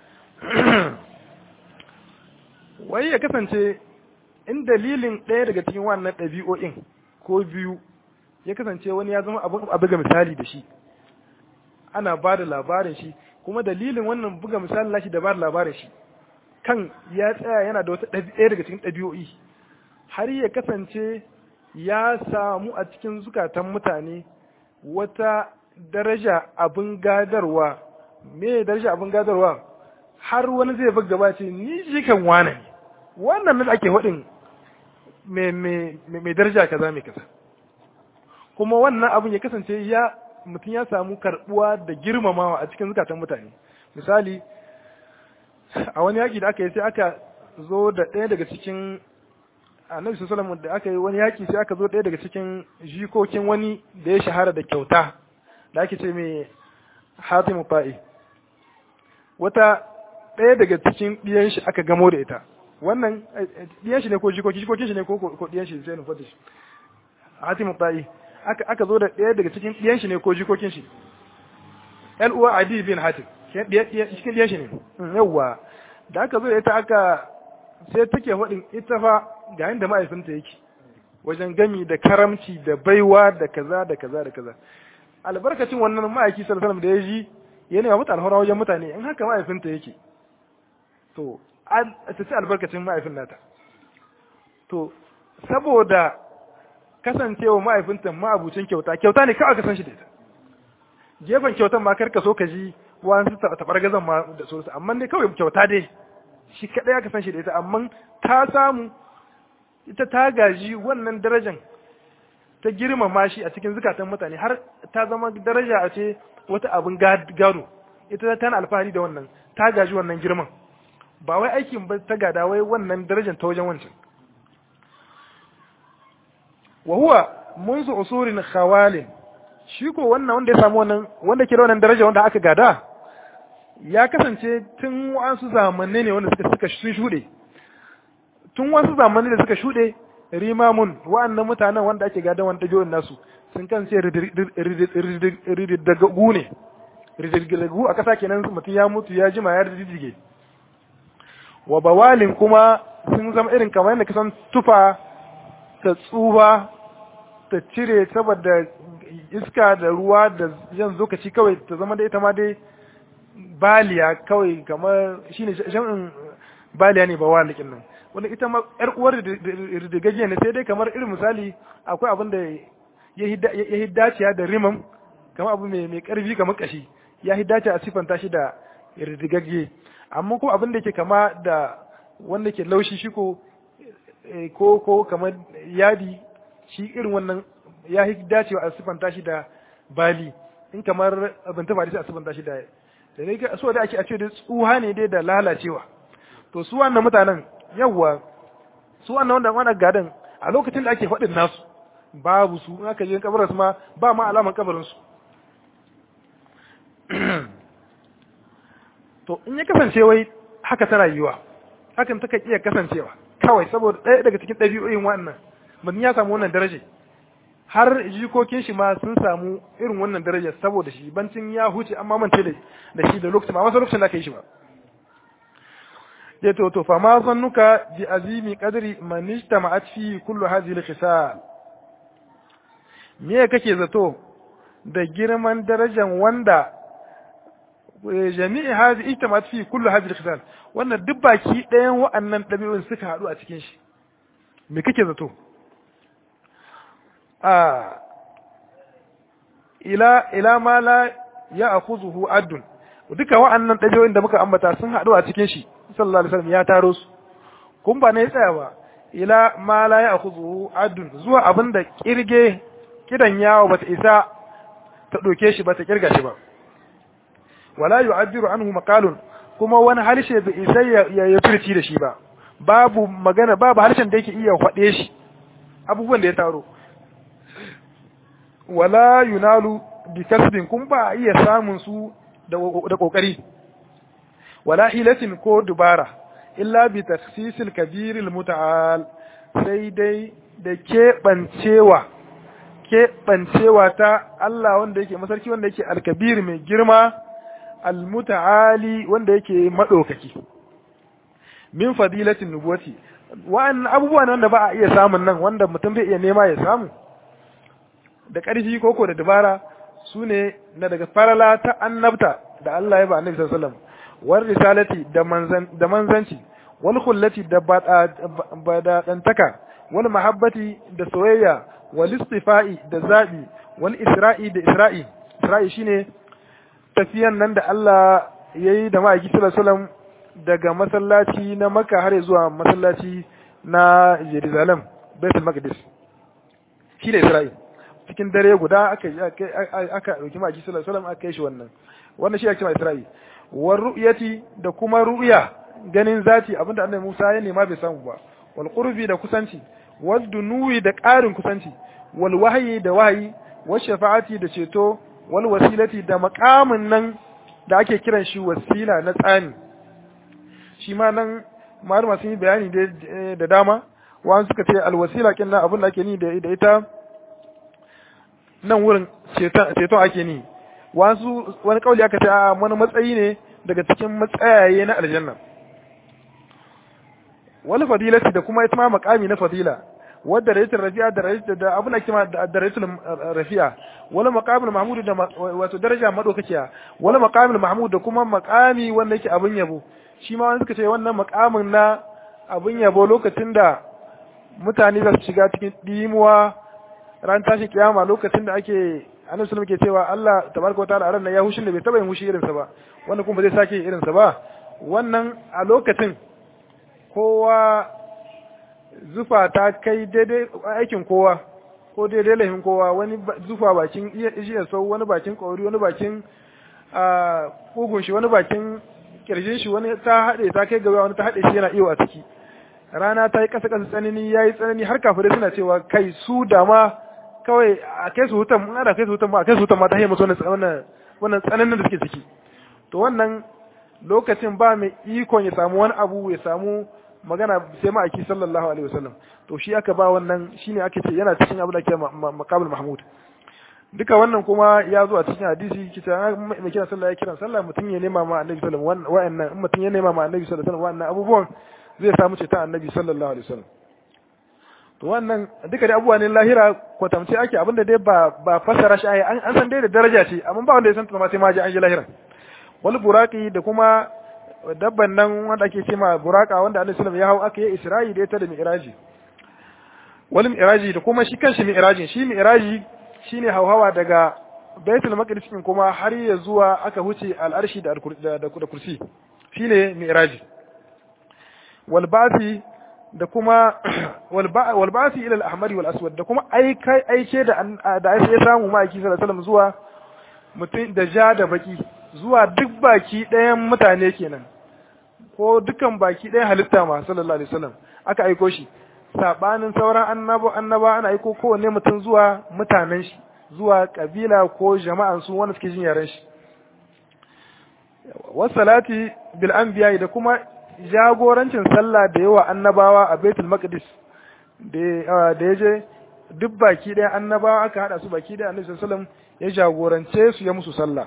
wai ya kasance in dalilin ɗaya daga cikin wannan ɗabi'o'in ko biyu ya kasance wani ya zama abin ga misali da shi ana ba da labarin shi kuma dalilin wannan buga misalin lashi da ba da labarin shi kan ya tsaya yana da wata ɗaya daga cikin ɗabi'o'i har ya kasance ya samu a cikin zukatan mutane wata daraja abin gadarwa me daraja abin gadarwa har wani zai buga gaba ce ni shi kan wane ne wannan nan ake faɗin mai daraja kaza mai kaza kuma wannan abin ya kasance ya mutum ya samu karbuwa da girmamawa a cikin zukatan mutane misali a wani yaƙi da aka yi sai aka zo da ɗaya daga cikin annabi sallallahu da aka yi wani yaƙi sai aka zo ɗaya daga cikin jikokin wani da ya shahara da kyauta da ake ce mai hatim fa'i wata ɗaya daga cikin ɗiyan shi aka gamo da ita wannan ɗiyan shi ne ko jikoki jikokin shi ne ko ko ɗiyan shi sai nufa da shi hatim fa'i aka aka zo da ɗaya daga cikin ɗiyan shi ne ko jikokin shi ƴan uwa adi bin hatim cikin ɗiyan shi ne yawwa da aka zo da ita aka sai take faɗin ita fa ga inda ma'aifinta yake wajen gami da karamci da baiwa da kaza da kaza da kaza albarkacin wannan ma'aiki sallallahu alaihi da ya ji ya nema mata alhora wajen mutane in haka ma'aifinta yake to ta ci albarkacin ma'aifin nata to saboda kasancewa ma'aifinta ma'abucin kyauta kyauta ne kawai ka san shi da ita gefen kyautan ma karka so ka ji wani tabar gazan ma da sosu amma ne kawai kyauta dai shi kaɗai aka san shi da ita amma ta samu ita ta gaji wannan darajan ta girmama shi a cikin zukatan mutane har ta zama daraja a ce wata abin gado ita tana alfahari da wannan ta gaji wannan girman ba wai aikin ba ta gada wai wannan darajan ta wajen wancan wa huwa munzu usurin khawalin shi ko wannan wanda ya samu wannan wanda ke da wannan daraja wanda aka gada ya kasance tun wasu zamanne ne wanda suka suka sun shuɗe tun wasu zamanne da suka shuɗe rimamun wa'annan mutanen wanda ake gadon wanda ɗabi'un nasu sun kan sai rididdagu ne rididdagu a ƙasa kenan mutum ya mutu ya jima ya rididdige wa bawalin kuma sun zama irin kamar yadda kasan tufa ta tsuba ta cire saboda iska da ruwa da jan zokaci kawai ta zama da ita ma dai baliya kawai kamar shine jam'in baliya ne ba walikin nan wanda ita ma yar uwar ridigaggiya ne sai dai kamar irin misali akwai abin da ya hiddaciya da rimam kamar abu mai karfi kamar kashi ya hiddace a sifanta shi da ridigagge amma ko abin da ke kama da wanda ke laushi shi ko ko ko kamar yadi shi irin wannan ya hiddacewa a sifanta shi da bali in kamar abin ta a sifanta shi da da ne so da ake a ce da tsuha ne dai da lalacewa to su wannan mutanen yawwa su wannan wanda wannan gadan a lokacin da ake faɗin nasu babu su in aka je kabarin su ma ba ma alaman kabarin su to in ya kasance wai haka ta rayuwa hakan ta iya kasancewa kawai saboda ɗaya daga cikin ɗabi'o'in wannan mutum ya samu wannan daraja har jikokin shi ma sun samu irin wannan daraja saboda shi bancin ya huce amma mance da shi da lokacin ma wasu lokacin da aka yi shi ba ya to to fa ma zannuka bi azimi qadri man ijtama'at fi kullu hadhihi al-khisal me kake zato da girman darajan wanda jami'i hadhihi ijtama'at fi kullu hadhihi al-khisal wannan duk baki ɗayan wa'annan ɗabi'un suka haɗu a cikin shi me kake zato a ila ila ma la ya'khudhuhu addun duka wa'annan ɗabi'o'in da muka ambata sun haɗu a cikin shi sallallahu alaihi wasallam ya taro su kun ba ne tsaya ba ila ma la ya'khudhu adun zuwa abinda kirge kidan yawo bata isa ta doke shi bata kirga shi ba wala yu'abbiru anhu maqalun kuma wani harshe bai isa ya ya furci da shi ba babu magana babu harshen da yake iya faɗe shi abubuwan da ya taro wala yunalu bi kasbin kun ba iya samun su da kokari wala hilatin ko dubara illa bi takhsisil kabiril muta'al sai dai da keɓancewa keɓancewa ta Allah wanda yake masarki wanda yake alkabir mai girma almuta'ali wanda yake madaukaki min fadilatin nubuwati wa'annan abubuwa ne wanda ba a iya samun nan wanda mutum bai iya nema ya samu da ƙarfi koko da dabara su ne na daga farala ta annabta da Allah ya ba annabi sallallahu alaihi wasallam war risalati da manzan da manzanci wal khullati da badadantaka wal mahabbati da soyayya wal istifa'i da zabi wal isra'i da isra'i isra'i shine tafiyan nan da Allah yayi da ma'aiki sallallahu alaihi wasallam daga masallaci na Makka har zuwa masallaci na Jerusalem Baitul Maqdis shine isra'i cikin dare guda aka aka dauki ma'aiki sallallahu alaihi wasallam aka yi shi wannan wannan shi ake cewa isra'i war ru'yati da kuma ru'ya ganin zati abinda annabi Musa ya nema bai samu ba wal qurbi da kusanci wal dunuwi da ƙarin kusanci wal wahyi da wahayi wal shafa'ati da ceto wal wasilati da maqamin nan da ake kiran shi wasila na tsani shi ma nan malama sun yi bayani da dama wa'an suka ce al wasila kin nan abin da ake ni da ita nan wurin ceton ake ni wasu wani kauli aka ce a wani matsayi ne daga cikin matsayaye na aljanna wani fadilati da kuma ita ma makami na fadila wadda rayatul rafi'a da rayatul da abuna kima da rayatul rafi'a wala maqamul mahmud da wato daraja madaukakiya wala maqamul mahmud da kuma maqami wanda yake abin yabo shi ma wani suka ce wannan maqamin na abin yabo lokacin da mutane za su shiga cikin dimuwa ran tashin kiyama lokacin da ake annabi sallallahu ke cewa Allah tabaraka wa ta'ala ran ya hushin da bai taba yin hushi irinsa ba wanda kuma ba zai sake irinsa ba wannan a lokacin kowa zufa ta kai daidai aikin kowa ko daidai laifin kowa wani zufa bakin iya sau wani bakin kauri wani bakin kugun shi wani bakin kirjin shi wani ta haɗe ta kai gaba wani ta haɗe shi yana iyo a ciki rana ta yi ƙasa ƙasa tsanani ya yi tsanani har kafirai suna cewa kai su da ma kawai a kai su hutan mun ana kai su hutan ma a kai su hutan ma ta hanyar musu wannan wannan tsananin da suke ciki to wannan lokacin ba mai ikon ya samu wani abu ya samu magana sai ma'aiki sallallahu alaihi wasallam to shi aka ba wannan shine ake ce yana cikin abu da ke maqamul mahmud duka wannan kuma ya zo a cikin hadisi kita mai kira sallah ya kira sallah mutum ya nema ma annabi sallallahu alaihi wasallam wa'annan in mutum ya nema ma annabi sallallahu alaihi wasallam wa'annan abubuwan zai samu ce ta annabi sallallahu alaihi wasallam to wannan duka dai abubuwa ne lahira kwatamce ake abinda dai ba ba fasara shi an an san dai da daraja ce amma ba wanda ya san ta ma sai ma ji an ji lahira wal buraqi da kuma dabban nan wanda ake cewa buraka wanda Annabi sallallahu ya hau aka yi Isra'i da ita da Mi'raji wal Mi'raji da kuma shi kanshi Mi'rajin shi Mi'raji shine hauhawa daga Baitul Maqdis kuma har ya zuwa aka huce al'arshi da da kursi shine Mi'raji wal ba'thi da kuma wal ba'thi ila al-ahmar wal aswad da kuma aike aike da da ya samu ma'aiki sallallahu alaihi wasallam zuwa mutum da ja da baki zuwa duk baki ɗayan mutane kenan ko dukan baki ɗayan halitta ma sallallahu alaihi wasallam aka aiko shi sabanin sauran annabo annaba ana aiko kowanne mutum zuwa mutanen shi zuwa kabila ko jama'an su wanda suke jin yaren shi wasalati bil anbiya da kuma jagorancin sallah da yawa annabawa a Baitul Maqdis da da yaje duk baki ɗayan annabawa aka hada su baki ɗayan Annabi sallallahu alaihi wasallam ya jagorance su ya musu sallah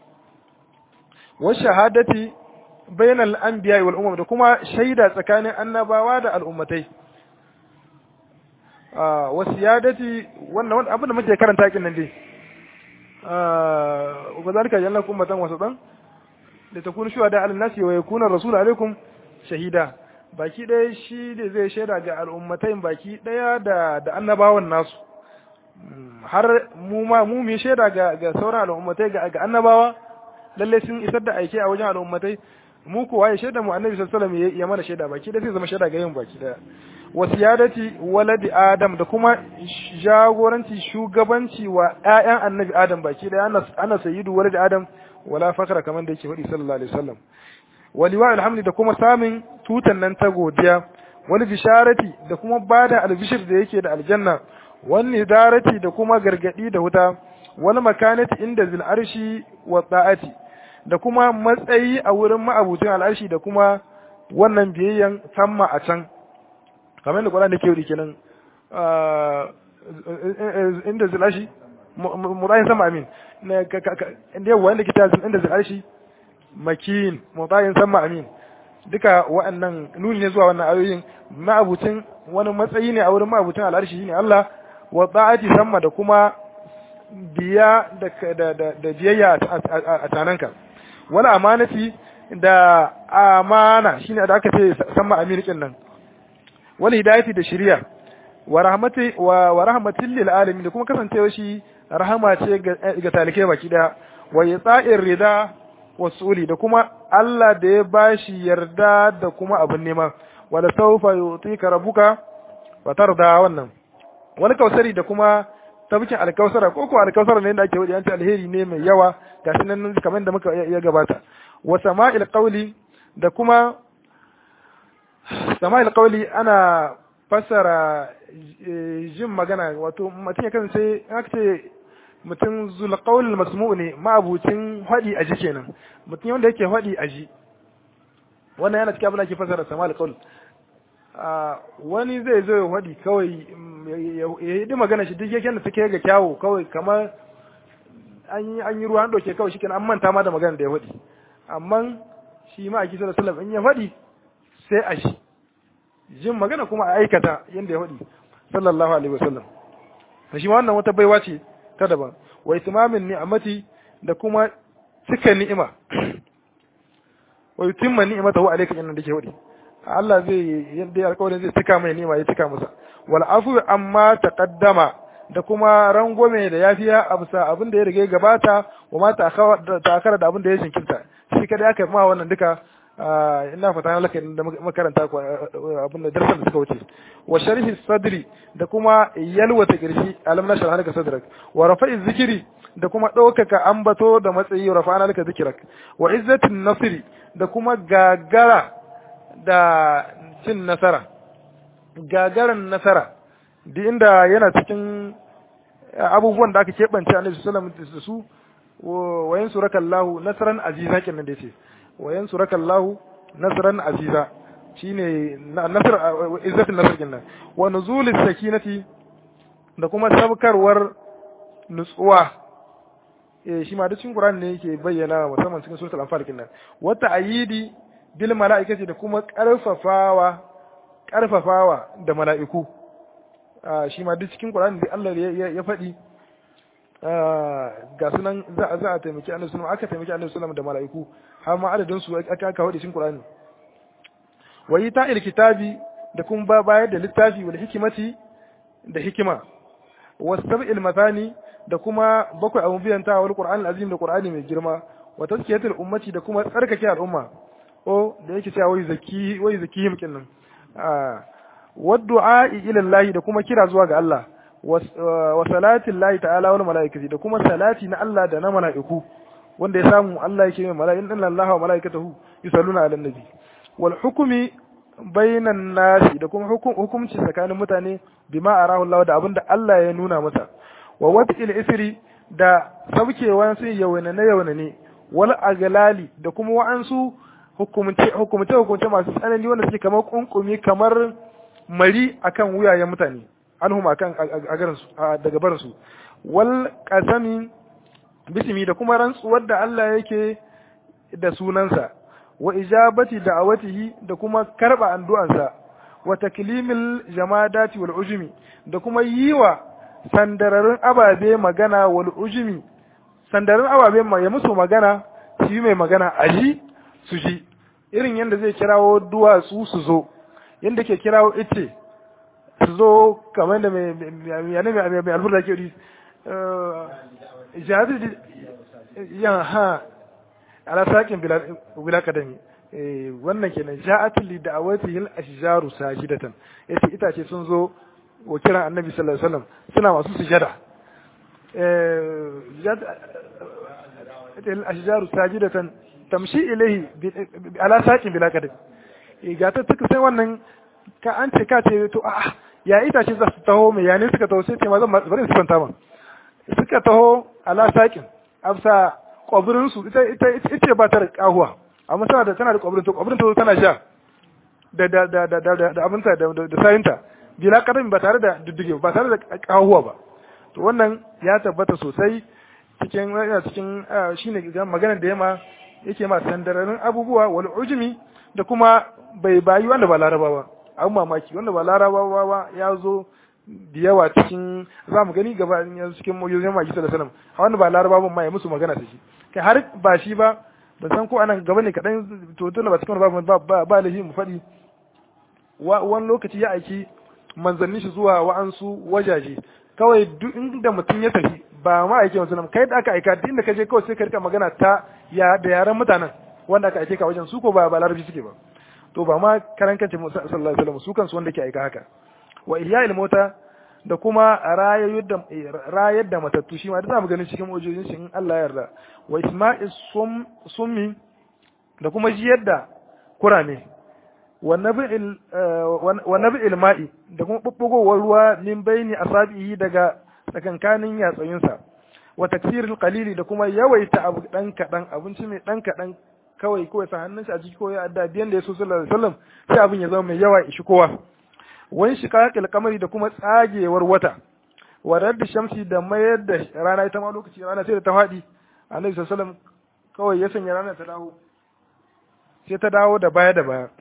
wa shahadati bainal anbiya wal umam da kuma shaida tsakanin annabawa da al'ummatai wa siyadati wannan abin da muke karanta kin nan dai wa zalika jallakum ummatan wasatan da takunu shuhada ala nasi wa yakuna rasul alaikum shahida baki ɗaya shi da zai shaida ga al'ummatai baki ɗaya da da annabawan nasu har mu ma mu mu shaida ga ga sauran al'ummatai ga ga annabawa lalle sun isar da aike a wajen al'ummatai mu kuwa ya shaida mu annabi sallallahu alaihi wasallam ya mana shaida baki da sai zama shaida ga yin baki daya wasiyadati waladi adam da kuma jagoranci shugabanci wa ƴaƴan annabi adam baki daya ana ana sayyidu waladi adam wala fakra kamar da yake faɗi sallallahu alaihi wasallam waliwa alhamdi da kuma samun tutan nan ta godiya wani bisharati da kuma bada albishir da yake da aljanna wani darati da kuma gargadi da wuta wani makanati inda zil arshi wa ta'ati da kuma matsayi a wurin ma'abucin al'arshi da kuma wannan biyayyan samma a can kamar da Qur'ani ke yi kenan inda zil arshi mutayin sama amin inda yawa inda kita inda zil arshi makin mutayin sama amin duka wa'annan nuni ne zuwa wannan ayoyin ma'abucin wani matsayi ne a wurin ma'abucin al'arshi shine Allah wa ta'ati samma da kuma biya da biyayya a tananka wani amanati da amana shine da aka ce samma aminikin nan wani hidayati da shiriya wa rahmati wa rahmatin lil alamin da kuma kasancewa shi rahama ce ga talike baki daya wa yata'ir rida wa suli da kuma Allah da ya bashi yarda da kuma abin nema wala sawfa yutika rabbuka wa tarda wannan wani kausari da kuma tabbakin alkausara ko ko alkausara ne da ake wadi an ce alheri ne mai yawa gashi nan kamar da muka ya gabata wa sama'il qawli da kuma sama'il qawli ana fassara jin magana wato mutum ya kasance aka ce mutum zul qawl masmu ne ma'abucin hadi aji kenan mutum wanda yake hadi aji wannan yana cikin abin da ake fassara sama'il qawl wani zai zo ya hadi kawai ya yi magana shi duk yake da take ga kyawu kawai kamar an yi an yi ruwa an doke kawai shikenan an manta ma da magana da ya faɗi amma shi ma a kisa da sallam in ya faɗi sai a shi jin magana kuma a aikata yadda ya faɗi sallallahu alaihi wasallam shi ma wannan wata baiwa ce ta daban wa itimamin ni'amati da kuma cika ni'ima wa yutimma ni'matahu alayka inna dake faɗi Allah zai yadda ya alƙawarin zai cika mai ni'ima ya cika masa wal afu amma taqaddama da kuma rangwame da yafiya a bisa abin da ya rige gabata wa ma ta'akara da abin da ya jinkirta shi kada aka ma wannan duka ina fata na laka da makaranta abin da darasan da suka wuce wa sharhi sadri da kuma yalwata kirshi alam na sharha laka sadrak wa rafa'i zikiri da kuma ɗaukaka ambato da matsayi rafa'ana laka zikirak wa izzatin nasiri da kuma gagara da cin nasara gagaran nasara duk inda yana cikin abubuwan da aka keɓance annabi sallallahu alaihi wasallam da su wa yansuraka Allahu nasran aziza kenan da yace wa yansuraka Allahu nasran aziza shine nasr izzatin nasr kenan wa nuzulis sakinati da kuma sabkarwar nutsuwa eh shi ma da cikin Qur'ani ne yake bayyana musamman cikin suratul anfal kenan wa ta'yidi bil mala'ikati da kuma karfafawa karfafawa da mala'iku shi ma duk cikin Qur'ani da Allah ya faɗi ga sunan za a za a taimaki Annabi sallallahu aka taimaki Annabi sallallahu da mala'iku har ma adadin su aka aka faɗi cikin Qur'ani wa ta'il kitabi da kuma ba bayar da littafi wal hikimati da hikima wa sab'il mathani da kuma bakwai abun biyanta wal Qur'an azim da Qur'ani mai girma wa tazkiyatul ummati da kuma tsarkake al'umma o da yake cewa wai zaki wai zakihim kinnan wa du'a ila Allah da kuma kira zuwa ga Allah wa salati Allah ta'ala wal malaikati da kuma salati na Allah da na mala'iku wanda ya samu Allah yake mai mala'ikun inna Allah wa malaikatahu yusalluna ala nabi wal hukmi bainan nasi da kuma hukumci tsakanin mutane bima arahu Allah da abinda Allah ya nuna masa wa wad'il isri da saukewan su yawana na yawana ne wal aglali da kuma wa'ansu hukumce hukumce hukumce masu tsanani wanda suke kamar kunkumi kamar mari akan wuyayen mutane anhum akan agaran su daga barin su wal qasami bismi da kuma rantsuwar da Allah yake da sunansa wa ijabati da'awatihi da kuma karba addu'ansa wa taklimil jamadati wal ujmi da kuma yiwa sandararin ababe magana wal ujmi sandarin ababe ya musu magana shi mai magana aji su ji irin yadda zai kirawo duwatsu su zo yadda ke kirawo ice su zo kamar da mai mai alburda ke ri jihadi yan ha ala sakin bila kadami wannan kenan ja'atul li da'awati hil ashjaru sajidatan yace itace sun zo wa kiran annabi sallallahu alaihi wasallam suna masu sujada eh hil ashjaru sajidatan tamshi ilaihi ala saqin bila kadam ga ta tuka sai wannan ka an ce ka ce to a ya itace za su taho mai ya ne suka taho sai ce ma zan bari su kwanta ma suka taho ala saqin afsa kwabirin su ita ita ita ba ta da kahuwa amma tana da tana da kwabirin to kwabirin ta tana sha da da da da da da abinta da da sayinta bila kadam ba tare da diddige ba tare da kahuwa ba to wannan ya tabbata sosai cikin cikin shine maganar da yama yake ma sandararin abubuwa wal ujmi da kuma bai bayi wanda ba larabawa abun mamaki wanda ba larabawa ba ya zo da yawa cikin za mu gani gaba yanzu cikin mujizin maki sallallahu alaihi wasallam wanda ba larabawa ma ya musu magana da shi kai har ba shi ba ban san ko anan gaba ne kadan to tunda ba cikin ba ba ba lahi mu faɗi wani lokaci ya aiki manzanni shi zuwa wa'ansu wajaje kawai duk inda mutum ya tafi ba ma aike mutum kai da aka aika duk inda ka je kawai sai ka rika magana ta ya da yaran mutanen wanda aka aike ka wajen su ko ba ba larabci suke ba to ba ma karan kance sallallahu alaihi wasallam su kansu wanda ke aika haka wa ihya'il mota da kuma rayar da rayar da matattu shi ma da zamu ganin cikin mujizin shi in Allah ya yarda wa isma'is sum summi da kuma jiyar da kurame wa nabi'il ma'i da kuma bubbugowar ruwa min baini asabihi daga tsakankanin yatsayinsa wa taksiril qalili da kuma yawaita abu dan kadan abinci mai dan kadan kawai kawai sa hannun shi a jiki ko ya adda biyan da yaso sallallahu alaihi wasallam sai abin ya zama mai yawa ishi kowa wani shiqaqil qamari da kuma tsagewar wata wa raddi shamsi da mayar da rana ita ma lokaci rana sai da ta fadi annabi sallallahu alaihi wasallam kawai ya sanya rana ta dawo sai ta dawo da baya da baya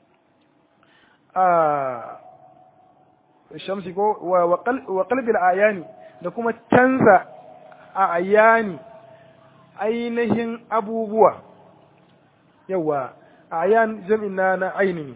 a shamsi ko wa qalbil ayani da kuma canza a ayani ainihin abubuwa yawa ayan jam'in na na ainihi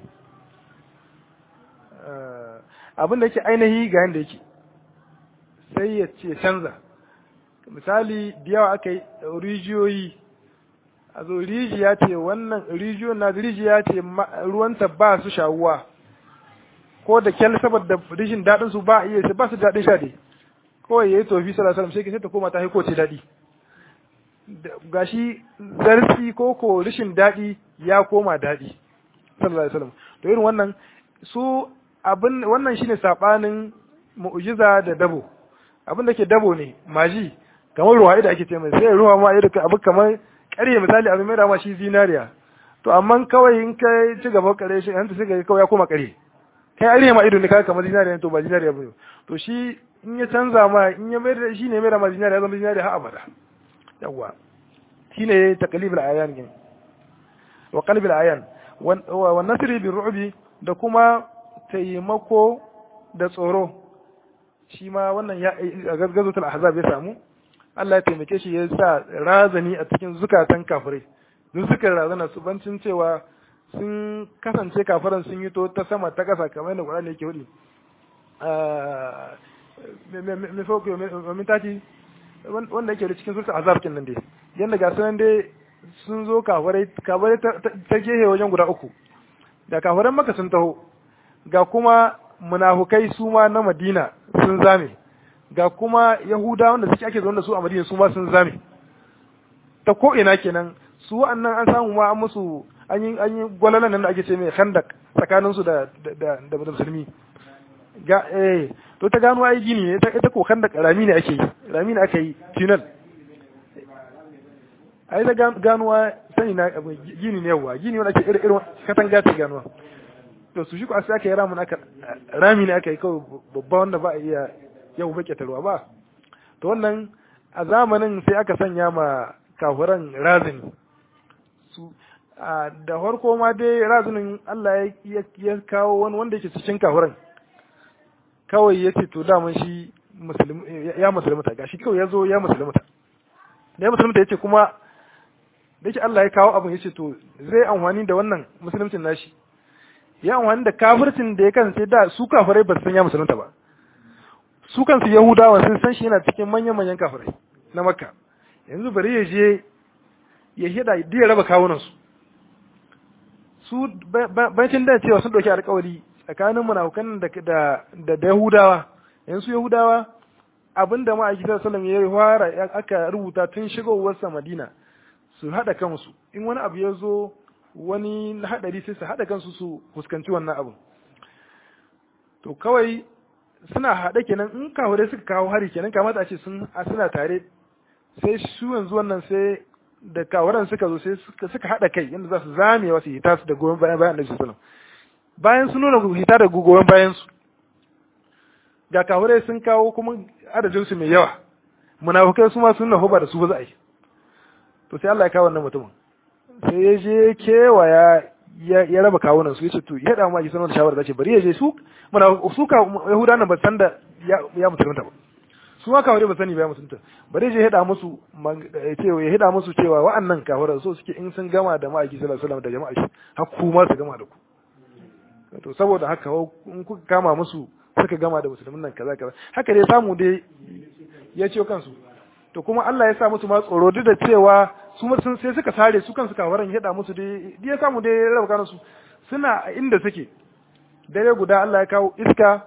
abin da yake ainihi ga yanda yake sai ya ce canza misali da yawa aka yi rijiyoyi a zo rijiya ce wannan rijiyon na rijiya ce ruwanta ba su shawuwa ko da kyal saboda rishin daɗin su ba iya ba su daɗin sha dai kawai yayi tofi sallallahu alaihi wasallam sai ta koma ta haiko ce daɗi gashi zarfi ko ko rishin daɗi ya koma daɗi sallallahu alaihi wasallam to irin wannan su abin wannan shine sabanin mu'jiza da dabo abin da ke dabo ne maji kamar ruwa da ake ce mai sai ruwa ma irin abu kamar ƙarye misali abin mai da ma shi zinariya to amma kawai in kai ci gaba kare shi hanta sai kawai ya koma ƙarye kai ariya ma ido ne kaga kamar zinariya to ba zinariya ba to shi in ya canza ma in ya mai da shi ne mai da ma zinariya zama zinariya har abada yawa shine taqlibul ayan gin wa qalbil ayan wa nasri bi ru'bi da kuma taimako da tsoro shi ma wannan ya gazgazatul ahzab ya samu Allah ya taimake shi ya sa razani a cikin zukatan kafirai duk suka razana su bancin cewa sun kasance kafiran sun yi to ta sama ta kasa kamar yadda Qur'ani yake hudi me fauki min tati wanda yake da cikin surta azab kin nan dai yanda ga sunan dai sun zo kafirai kafirai ta gehe wajen guda uku da kafiran maka sun taho ga kuma munafukai su ma na Madina sun zame ga kuma Yahuda wanda suke ake zaune da su a Madina su ma sun zame ta ko ina kenan su wa'annan an samu ma an musu an yi an yi gwalalan nan da ake ce mai khandak tsakanin su da da da musulmi ga eh to ta gano ai gini ne ita ko khandak rami ne ake yi rami ne ake yi tunnel ai da ganuwa sani na gini ne yawa gini wanda ake irin irin katanga ta ganuwa to su shi ko sai aka yi ramin aka rami ne aka yi kawai babba wanda ba a iya yau bake tarwa ba to wannan a zamanin sai aka sanya ma kafuran razini su da farko ma dai razinin Allah ya kawo wani wanda yake cikin kafuran kawai ya ce to daman shi ya musulmuta gashi kawai ya zo ya musulmuta da ya musulmuta ya ce kuma da yake Allah ya kawo abin ya ce to zai amfani da wannan musulmcin nashi ya amfani da kafircin da ya kasance da su kafirai ba su san ya musulunta ba su kansu yahudawa sun san shi yana cikin manyan manyan kafirai na makka yanzu bari ya je ya hida da ya raba kawunan su su bancin da cewa sun dauki alƙawari tsakanin munafukan da da da yahudawa yanzu yahudawa abinda ma a gidan sallam ya fara aka rubuta tun shigowarsa madina su haɗa kansu in wani abu ya zo wani haɗari sai su haɗa kansu su fuskanci wannan abin to kawai suna haɗe kenan in kawo suka kawo hari kenan kamata a ce sun suna tare sai su yanzu wannan sai da kawaran suka zo sai suka haɗa kai yadda za su zame wasu hita su da goyon bayan bayan annabi sallallahu bayan sun nuna hita da goyon bayan su ga kawarai sun kawo kuma adadin su mai yawa munafukai su ma sun nafa ba da su ba za a yi to sai Allah ya kawo wannan mutumin sai ya je kewaya ya raba kawunan su yace to ya da ma ji sanar da shawara zace bari ya je su muna su ka yahuda nan ba san da ya mutunta ba su ma kawai ba sani ba ya mutunta bari ya hada musu cewa ya hada musu cewa wa'annan kafara so suke in sun gama da ma'aiki sallallahu alaihi wasallam da jama'a shi har ku ma su gama da ku to saboda haka in kuka kama musu suka gama da musulmin nan kaza kaza haka dai samu dai ya ciyo kansu to kuma Allah ya sa musu ma tsoro duk da cewa su sun sai suka sare su kansu kawaran ya musu dai ya samu dai raba kansu su suna inda suke dare guda Allah ya kawo iska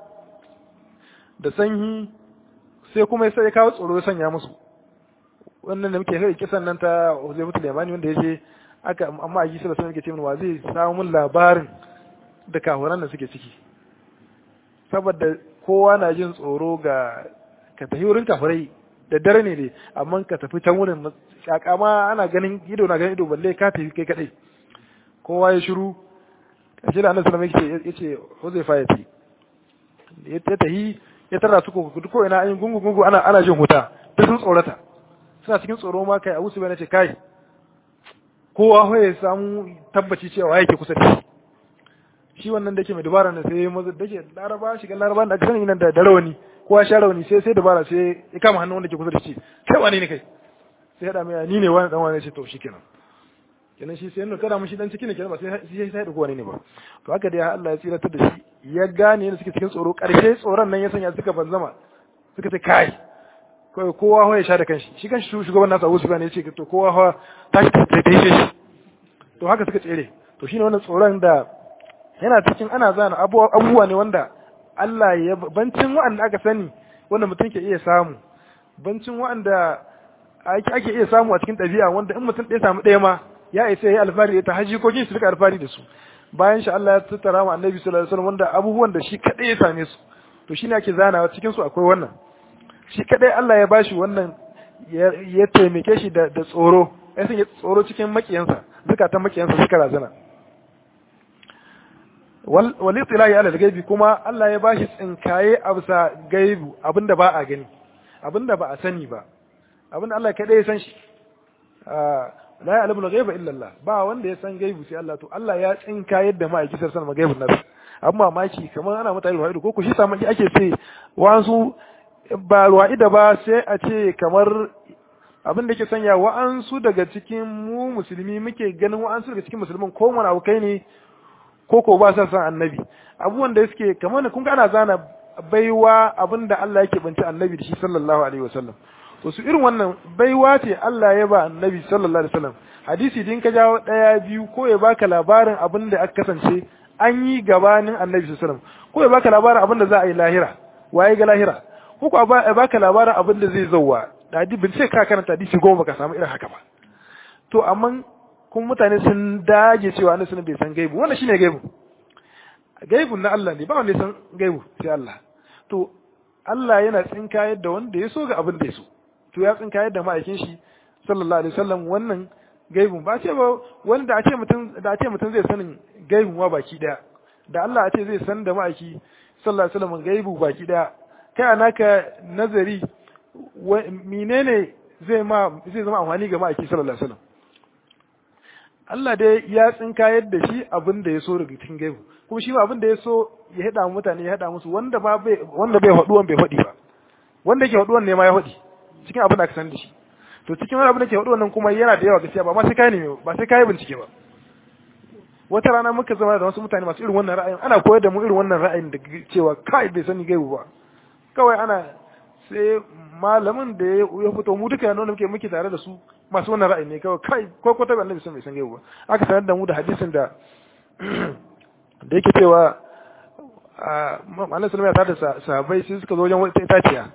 da sanyi sai kuma ya ya kawo tsoro ya sanya musu wannan da muke kai kisan nan ta Uzaifatul Yamani wanda yaje aka amma aji sallallahu alaihi wasallam wa zai samu mun labarin da kawaran da suke ciki saboda kowa na jin tsoro ga ka tafi wurin kafirai da dare ne dai amma ka tafi can wurin shaka ma ana ganin ido na ganin ido balle ka tafi kai kadai kowa ya shiru kashi da annabi sallallahu alaihi wasallam yace Huzaifa ya ce ya tahi ya tara su ko ko ina an gungu gungu ana ana jin huta ta sun tsorata suna cikin tsoro ma kai Abu Sufyan ya ce kai kowa ya samu tabbaci cewa yake kusa da shi shi wannan da ke mai dubara ne sai mazu da ke laraba shiga laraba da aka sani nan da rawani kowa sha rawani sai sai dabara sai ya kama hannun wanda ke kusa da shi kai wani ne kai sai ya mai ni ne wani dan wani ce to shikenan kenan shi sai nuna kada mun shi dan ciki ne kenan ba sai sai sai da wani ne ba to haka dai Allah ya tsiratar da shi ya gane yadda suke cikin tsoro karshe tsoron nan ya sanya suka banzama suka ce kai kawai kowa hawa ya sha da kanshi shi kanshi shugaban nasa Abu Sufyan ya ce to kowa hawa tashi ta ta shi to haka suka tsere to shine wannan tsoron da yana cikin ana zana abubuwa ne wanda Allah ya bancin waɗanda aka sani wanda mutum ke iya samu bancin waɗanda ake iya samu a cikin ɗabi'a wanda in mutum ɗaya samu ɗaya ma ya isa ya yi alfahari ta haji ko su rika alfahari da su bayan shi Allah ya tattara ma annabi sallallahu alaihi wasallam wanda abubuwan da shi kadai ya same su to shine ake zanawa cikin su akwai wannan shi kadai Allah ya bashi wannan ya taimake shi da tsoro ya sanya tsoro cikin makiyansa zukatan makiyansa suka razana wali tsilahi ala gaibi kuma Allah ya bashi tsinkaye a bisa gaibu abinda ba a gani abinda ba a sani ba abinda Allah kaɗai ya san shi la ya alamul ghaiba illa Allah ba wanda ya san gaibu sai Allah to Allah ya tsinka yadda ma'aikisar san gaibun nasu abin mamaki kamar ana mutane ruwa'idu ko ku shi samun ake ce wa'ansu ba ruwa'ida ba sai a ce kamar abin da ke sanya wa'ansu daga cikin mu musulmi muke ganin wa'ansu daga cikin musulmin ko wani abu kai ne ko ko ba sa san annabi abubuwan da suke kamar kun ga ana zana baiwa abin da Allah yake banci annabi da shi sallallahu alaihi wasallam to su irin wannan baiwa ce Allah ya ba annabi sallallahu alaihi wasallam hadisi din ka jawo daya biyu ko ya baka labarin abin da aka kasance an yi gabanin annabi sallallahu alaihi wasallam ko ya baka labarin abin da za a yi lahira waye ga lahira ko ko ya baka labarin abin da zai zauwa da bin sai ka karanta hadisi goma baka samu irin haka ba to amma kuma mutane sun dage cewa annabi sallallahu bai san gaibu wannan shine gaibu gaibu na Allah ne ba wanda ya san gaibu sai Allah to Allah yana tsinkayar da wanda ya so ga abin da ya so to ya tsinkayar da ma'aikin shi sallallahu alaihi wasallam wannan gaibun ba ce ba wanda a ce mutum da a ce mutum zai sanin gaibun wa baki daya da Allah a ce zai san da ma'aiki sallallahu alaihi wasallam gaibu baki daya kai anaka nazari menene zai ma zai zama amfani ga ma'aiki sallallahu alaihi wasallam Allah dai ya tsinkayar da shi abin da ya so daga cikin gaibu kuma shi ma abin da ya so ya hada mutane ya hada musu wanda ba bai wanda bai haduwan bai hadi ba wanda yake haduwan ne ma ya hadi cikin abin da aka san da shi to cikin wani abin da ke haduwan nan kuma yana da yawa gaskiya ba ma sai kai ne ba sai kai bincike ba wata rana muka zama da wasu mutane masu irin wannan ra'ayin ana koyar da mu irin wannan ra'ayin da cewa kai bai sani gaibu ba kawai ana sai malamin da ya fito mu duka yana muke muke tare da su masu wannan ra'ayi ne kawai kai ko ko tabi annabi sun bai san gaibu ba aka sanar da mu da hadisin da da yake cewa annabi sallallahu alaihi wasallam sahabbai sai suka zo wajen wata itaciya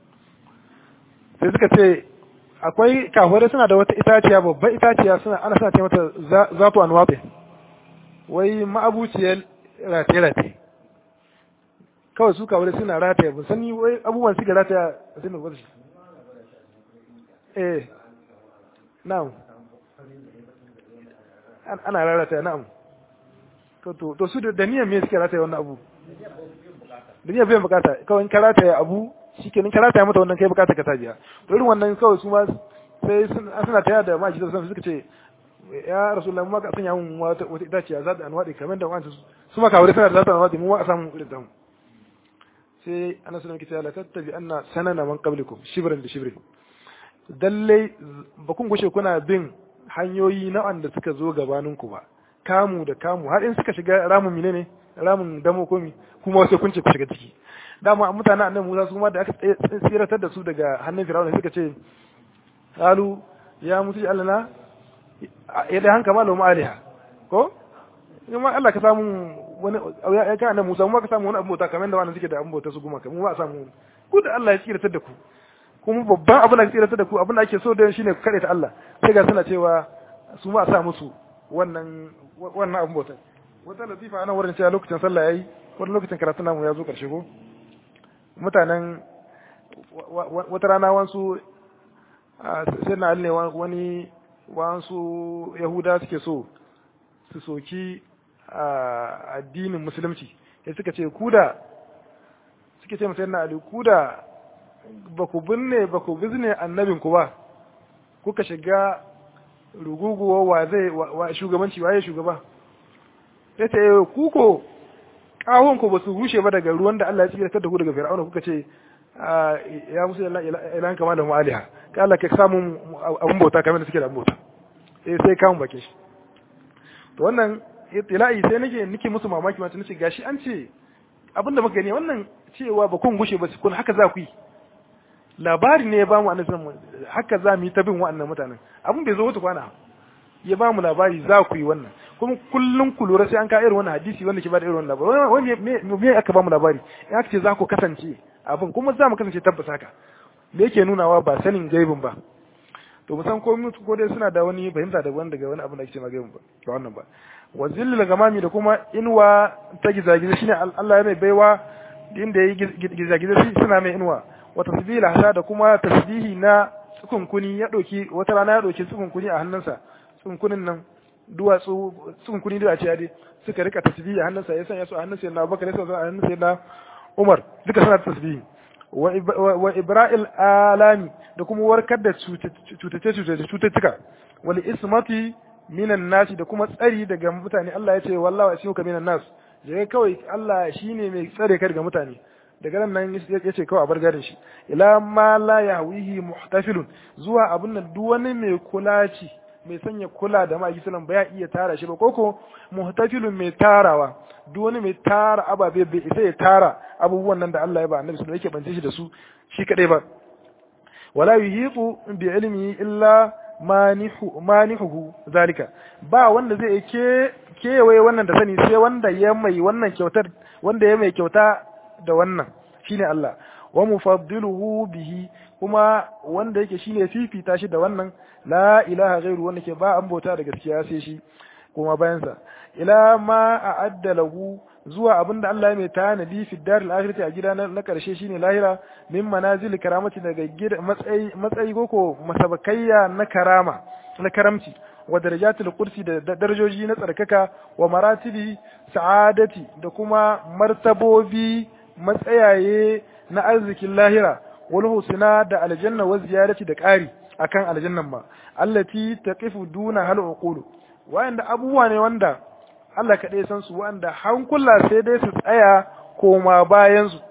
sai suka ce akwai kafirai suna da wata itaciya babbar itaciya suna ana suna ce mata zatu anwabe wai ma'abuciyar rataye-rataye kawai su kafirai suna rataye ba sani wai abubuwan suke rataya a sinu ba eh na'am ana rataya na'am to su da niyan me suke rataye wannan abu da niyan biyan bukata kawai in ka rataya abu shi kenan ka rataya mata wannan kai bukata ka tajiya to irin wannan kawai su ma sai suna taya da ma'aji da suka ce ya rasulullah mu ka sanya mun wata wata itaciya za ta anwadi kamar da wancan su ma kawai suna da za ta anwadi mu ma a samu irin da mu sai annabi sallallahu alaihi wasallam la tattabi anna sanana man qablikum shibran da shibrin dalle ba kun gushe kuna bin hanyoyi na wanda suka zo gabanin ku ba kamu da kamu har in suka shiga ramin mine ne ramin damo komi kuma wasu kun ce ku shiga ciki dama mutanen annabi Musa su ma da aka tsiratar da su daga hannun Fir'auna suka ce qalu ya musu allana ya da hanka malamu aliha ko in ma Allah ka samu wani ya ka annabi Musa mu ka samu wani abu bauta kamar da wannan suke da abu bauta su guma mu ba samu ku da Allah ya tsiratar da ku kuma babban abin da ya tsiratar da ku abin da ake so da shine ku kare ta Allah sai ga suna cewa su ma sa musu wannan wannan abin bauta wata latifa ana wurin cewa lokacin sallah yayi wani lokacin karatu namu ya zo karshe ko mutanen wata rana wansu sai na ne wani wansu yahuda suke so su soki addinin musulunci ya suka ce kuda suke ce masai na ali kuda ba ku binne ba ku bizne annabinku ba kuka shiga ruguguwa wa zai wa shugabanci waye shugaba ya ce kuko kawonku ba su rushe ba daga ruwan da Allah ya tsira da ku daga fir'auna kuka ce ya musu ilan kama da mu'aliha ka Allah ka samu abun bauta kamar da suke da abun bauta eh sai kamun bakin shi to wannan itila'i sai nake nake musu mamaki ma nace gashi an ce abin da muka gani wannan cewa ba kun gushe ba su kun haka za ku yi labari ne ya ba mu annabi haka za mu yi ta bin wa'annan mutanen abin bai zo wata kwana ya ba mu labari za ku yi wannan kuma kullum ku lura sai an ka irin wannan hadisi wanda ke ba da irin wannan labari wani me me aka ba mu labari in aka ce za ku kasance abin kuma za mu kasance tabbas haka me yake nunawa ba sanin gaibin ba to mu san ko mutu ko dai suna da wani fahimta daban daga wani abin da ake ce ma gaibin ba ba wannan ba wa zillil gamami da kuma inuwa ta gizagiza shine Allah ya mai baiwa inda yayi gizagiza shi suna mai inuwa wa tasbihil hasa da kuma tasbihi na tsukunkuni ya doki wata rana ya doki tsukunkuni a hannunsa tsunkunin nan duwatsu tsunkuni da ce dai suka rika tasbihi a hannunsa ya sanya su a hannunsa na Abubakar ya sanya su a hannunsa na Umar duka suna tasbihi wa ibra'il alami da kuma warkar da cutace cututtuka wal ismati minan nasi da kuma tsari daga mutane Allah ya ce wallahi asimuka minan nas je kawai Allah shine mai tsare ka daga mutane daga nan ya ce kawai a bar garin shi ila ma la yahwihi muhtafilun zuwa abin nan duk wani mai kula ci mai sanya kula da ma'aiki sallam ba ya iya tara shi ba koko muhtafilun mai tarawa duk wani mai tara ababe bai isa ya tara abubuwan nan da Allah ya ba annabi sallallahu yake bance shi da su shi kadai ba wala yuhiqu bi ilmi illa manihu manihu zalika ba wanda zai ke kewaye wannan da sani sai wanda ya mai wannan kyautar wanda ya mai kyauta da wannan shine Allah wa mufaddiluhu bihi kuma wanda yake shine fifita shi da wannan la ilaha ghairu wanda ke ba an bauta da gaskiya sai shi kuma bayan sa ila ma a'adda lahu zuwa abinda Allah ya mai tanadi fi daril akhirati a gida na karshe shine lahira min manazil karamati daga gida matsayi matsayi koko masabakayya na karama na karamci wa darajatul kursi da darajoji na tsarkaka wa maratibi sa'adati da kuma martabobi matsayaye na arzikin lahira wal husna da aljanna wa ziyarati da ƙari akan aljannan ba allati taqifu duna hal uqulu wanda abubuwa ne wanda Allah kaɗai san su wanda hankula sai dai su tsaya koma bayan su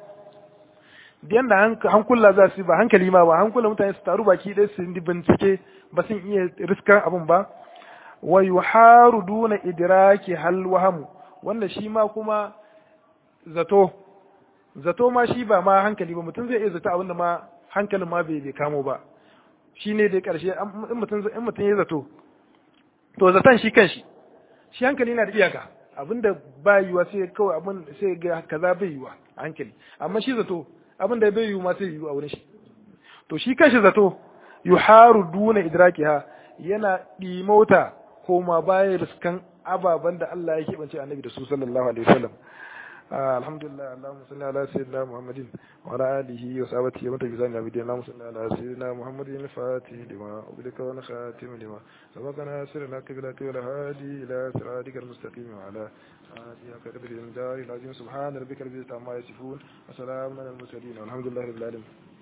yanda hankula za su ba hankali ma ba hankula mutane su taru baki ɗaya su yi bincike ba sun iya riskan abin ba wa yuharu duna idraki hal wahamu wanda shi ma kuma zato zato ma shi ba ma hankali ba mutum zai iya zato abinda ma hankalin ma bai kamo ba shi ne dai karshe in mutum in mutum ya zato to zaton shi kanshi shi hankali yana da iyaka abinda ba yiwa sai kawai abin sai ga kaza bai yiwa a hankali amma shi zato abinda bai yiwu ma sai yiwu a wurin shi to shi kanshi zato yuharu duna idrakiha yana dimauta koma baya riskan ababen da Allah ya keɓance annabi da su sallallahu alaihi wasallam alhamdulillah allahumma salli ala sayyidina muhammadin wa ala alihi wa sahbihi wa tabi'in ya bidin allahumma salli ala sayyidina muhammadin al-fatih lima ubika wa khatim lima sabaqana sirna qibla wa hadi ila siratikal mustaqim wa ala alihi wa qadri al-jari al-azim subhana rabbika rabbil izzati amma yasifun wa salamun ala al-mursalin walhamdulillahi rabbil alamin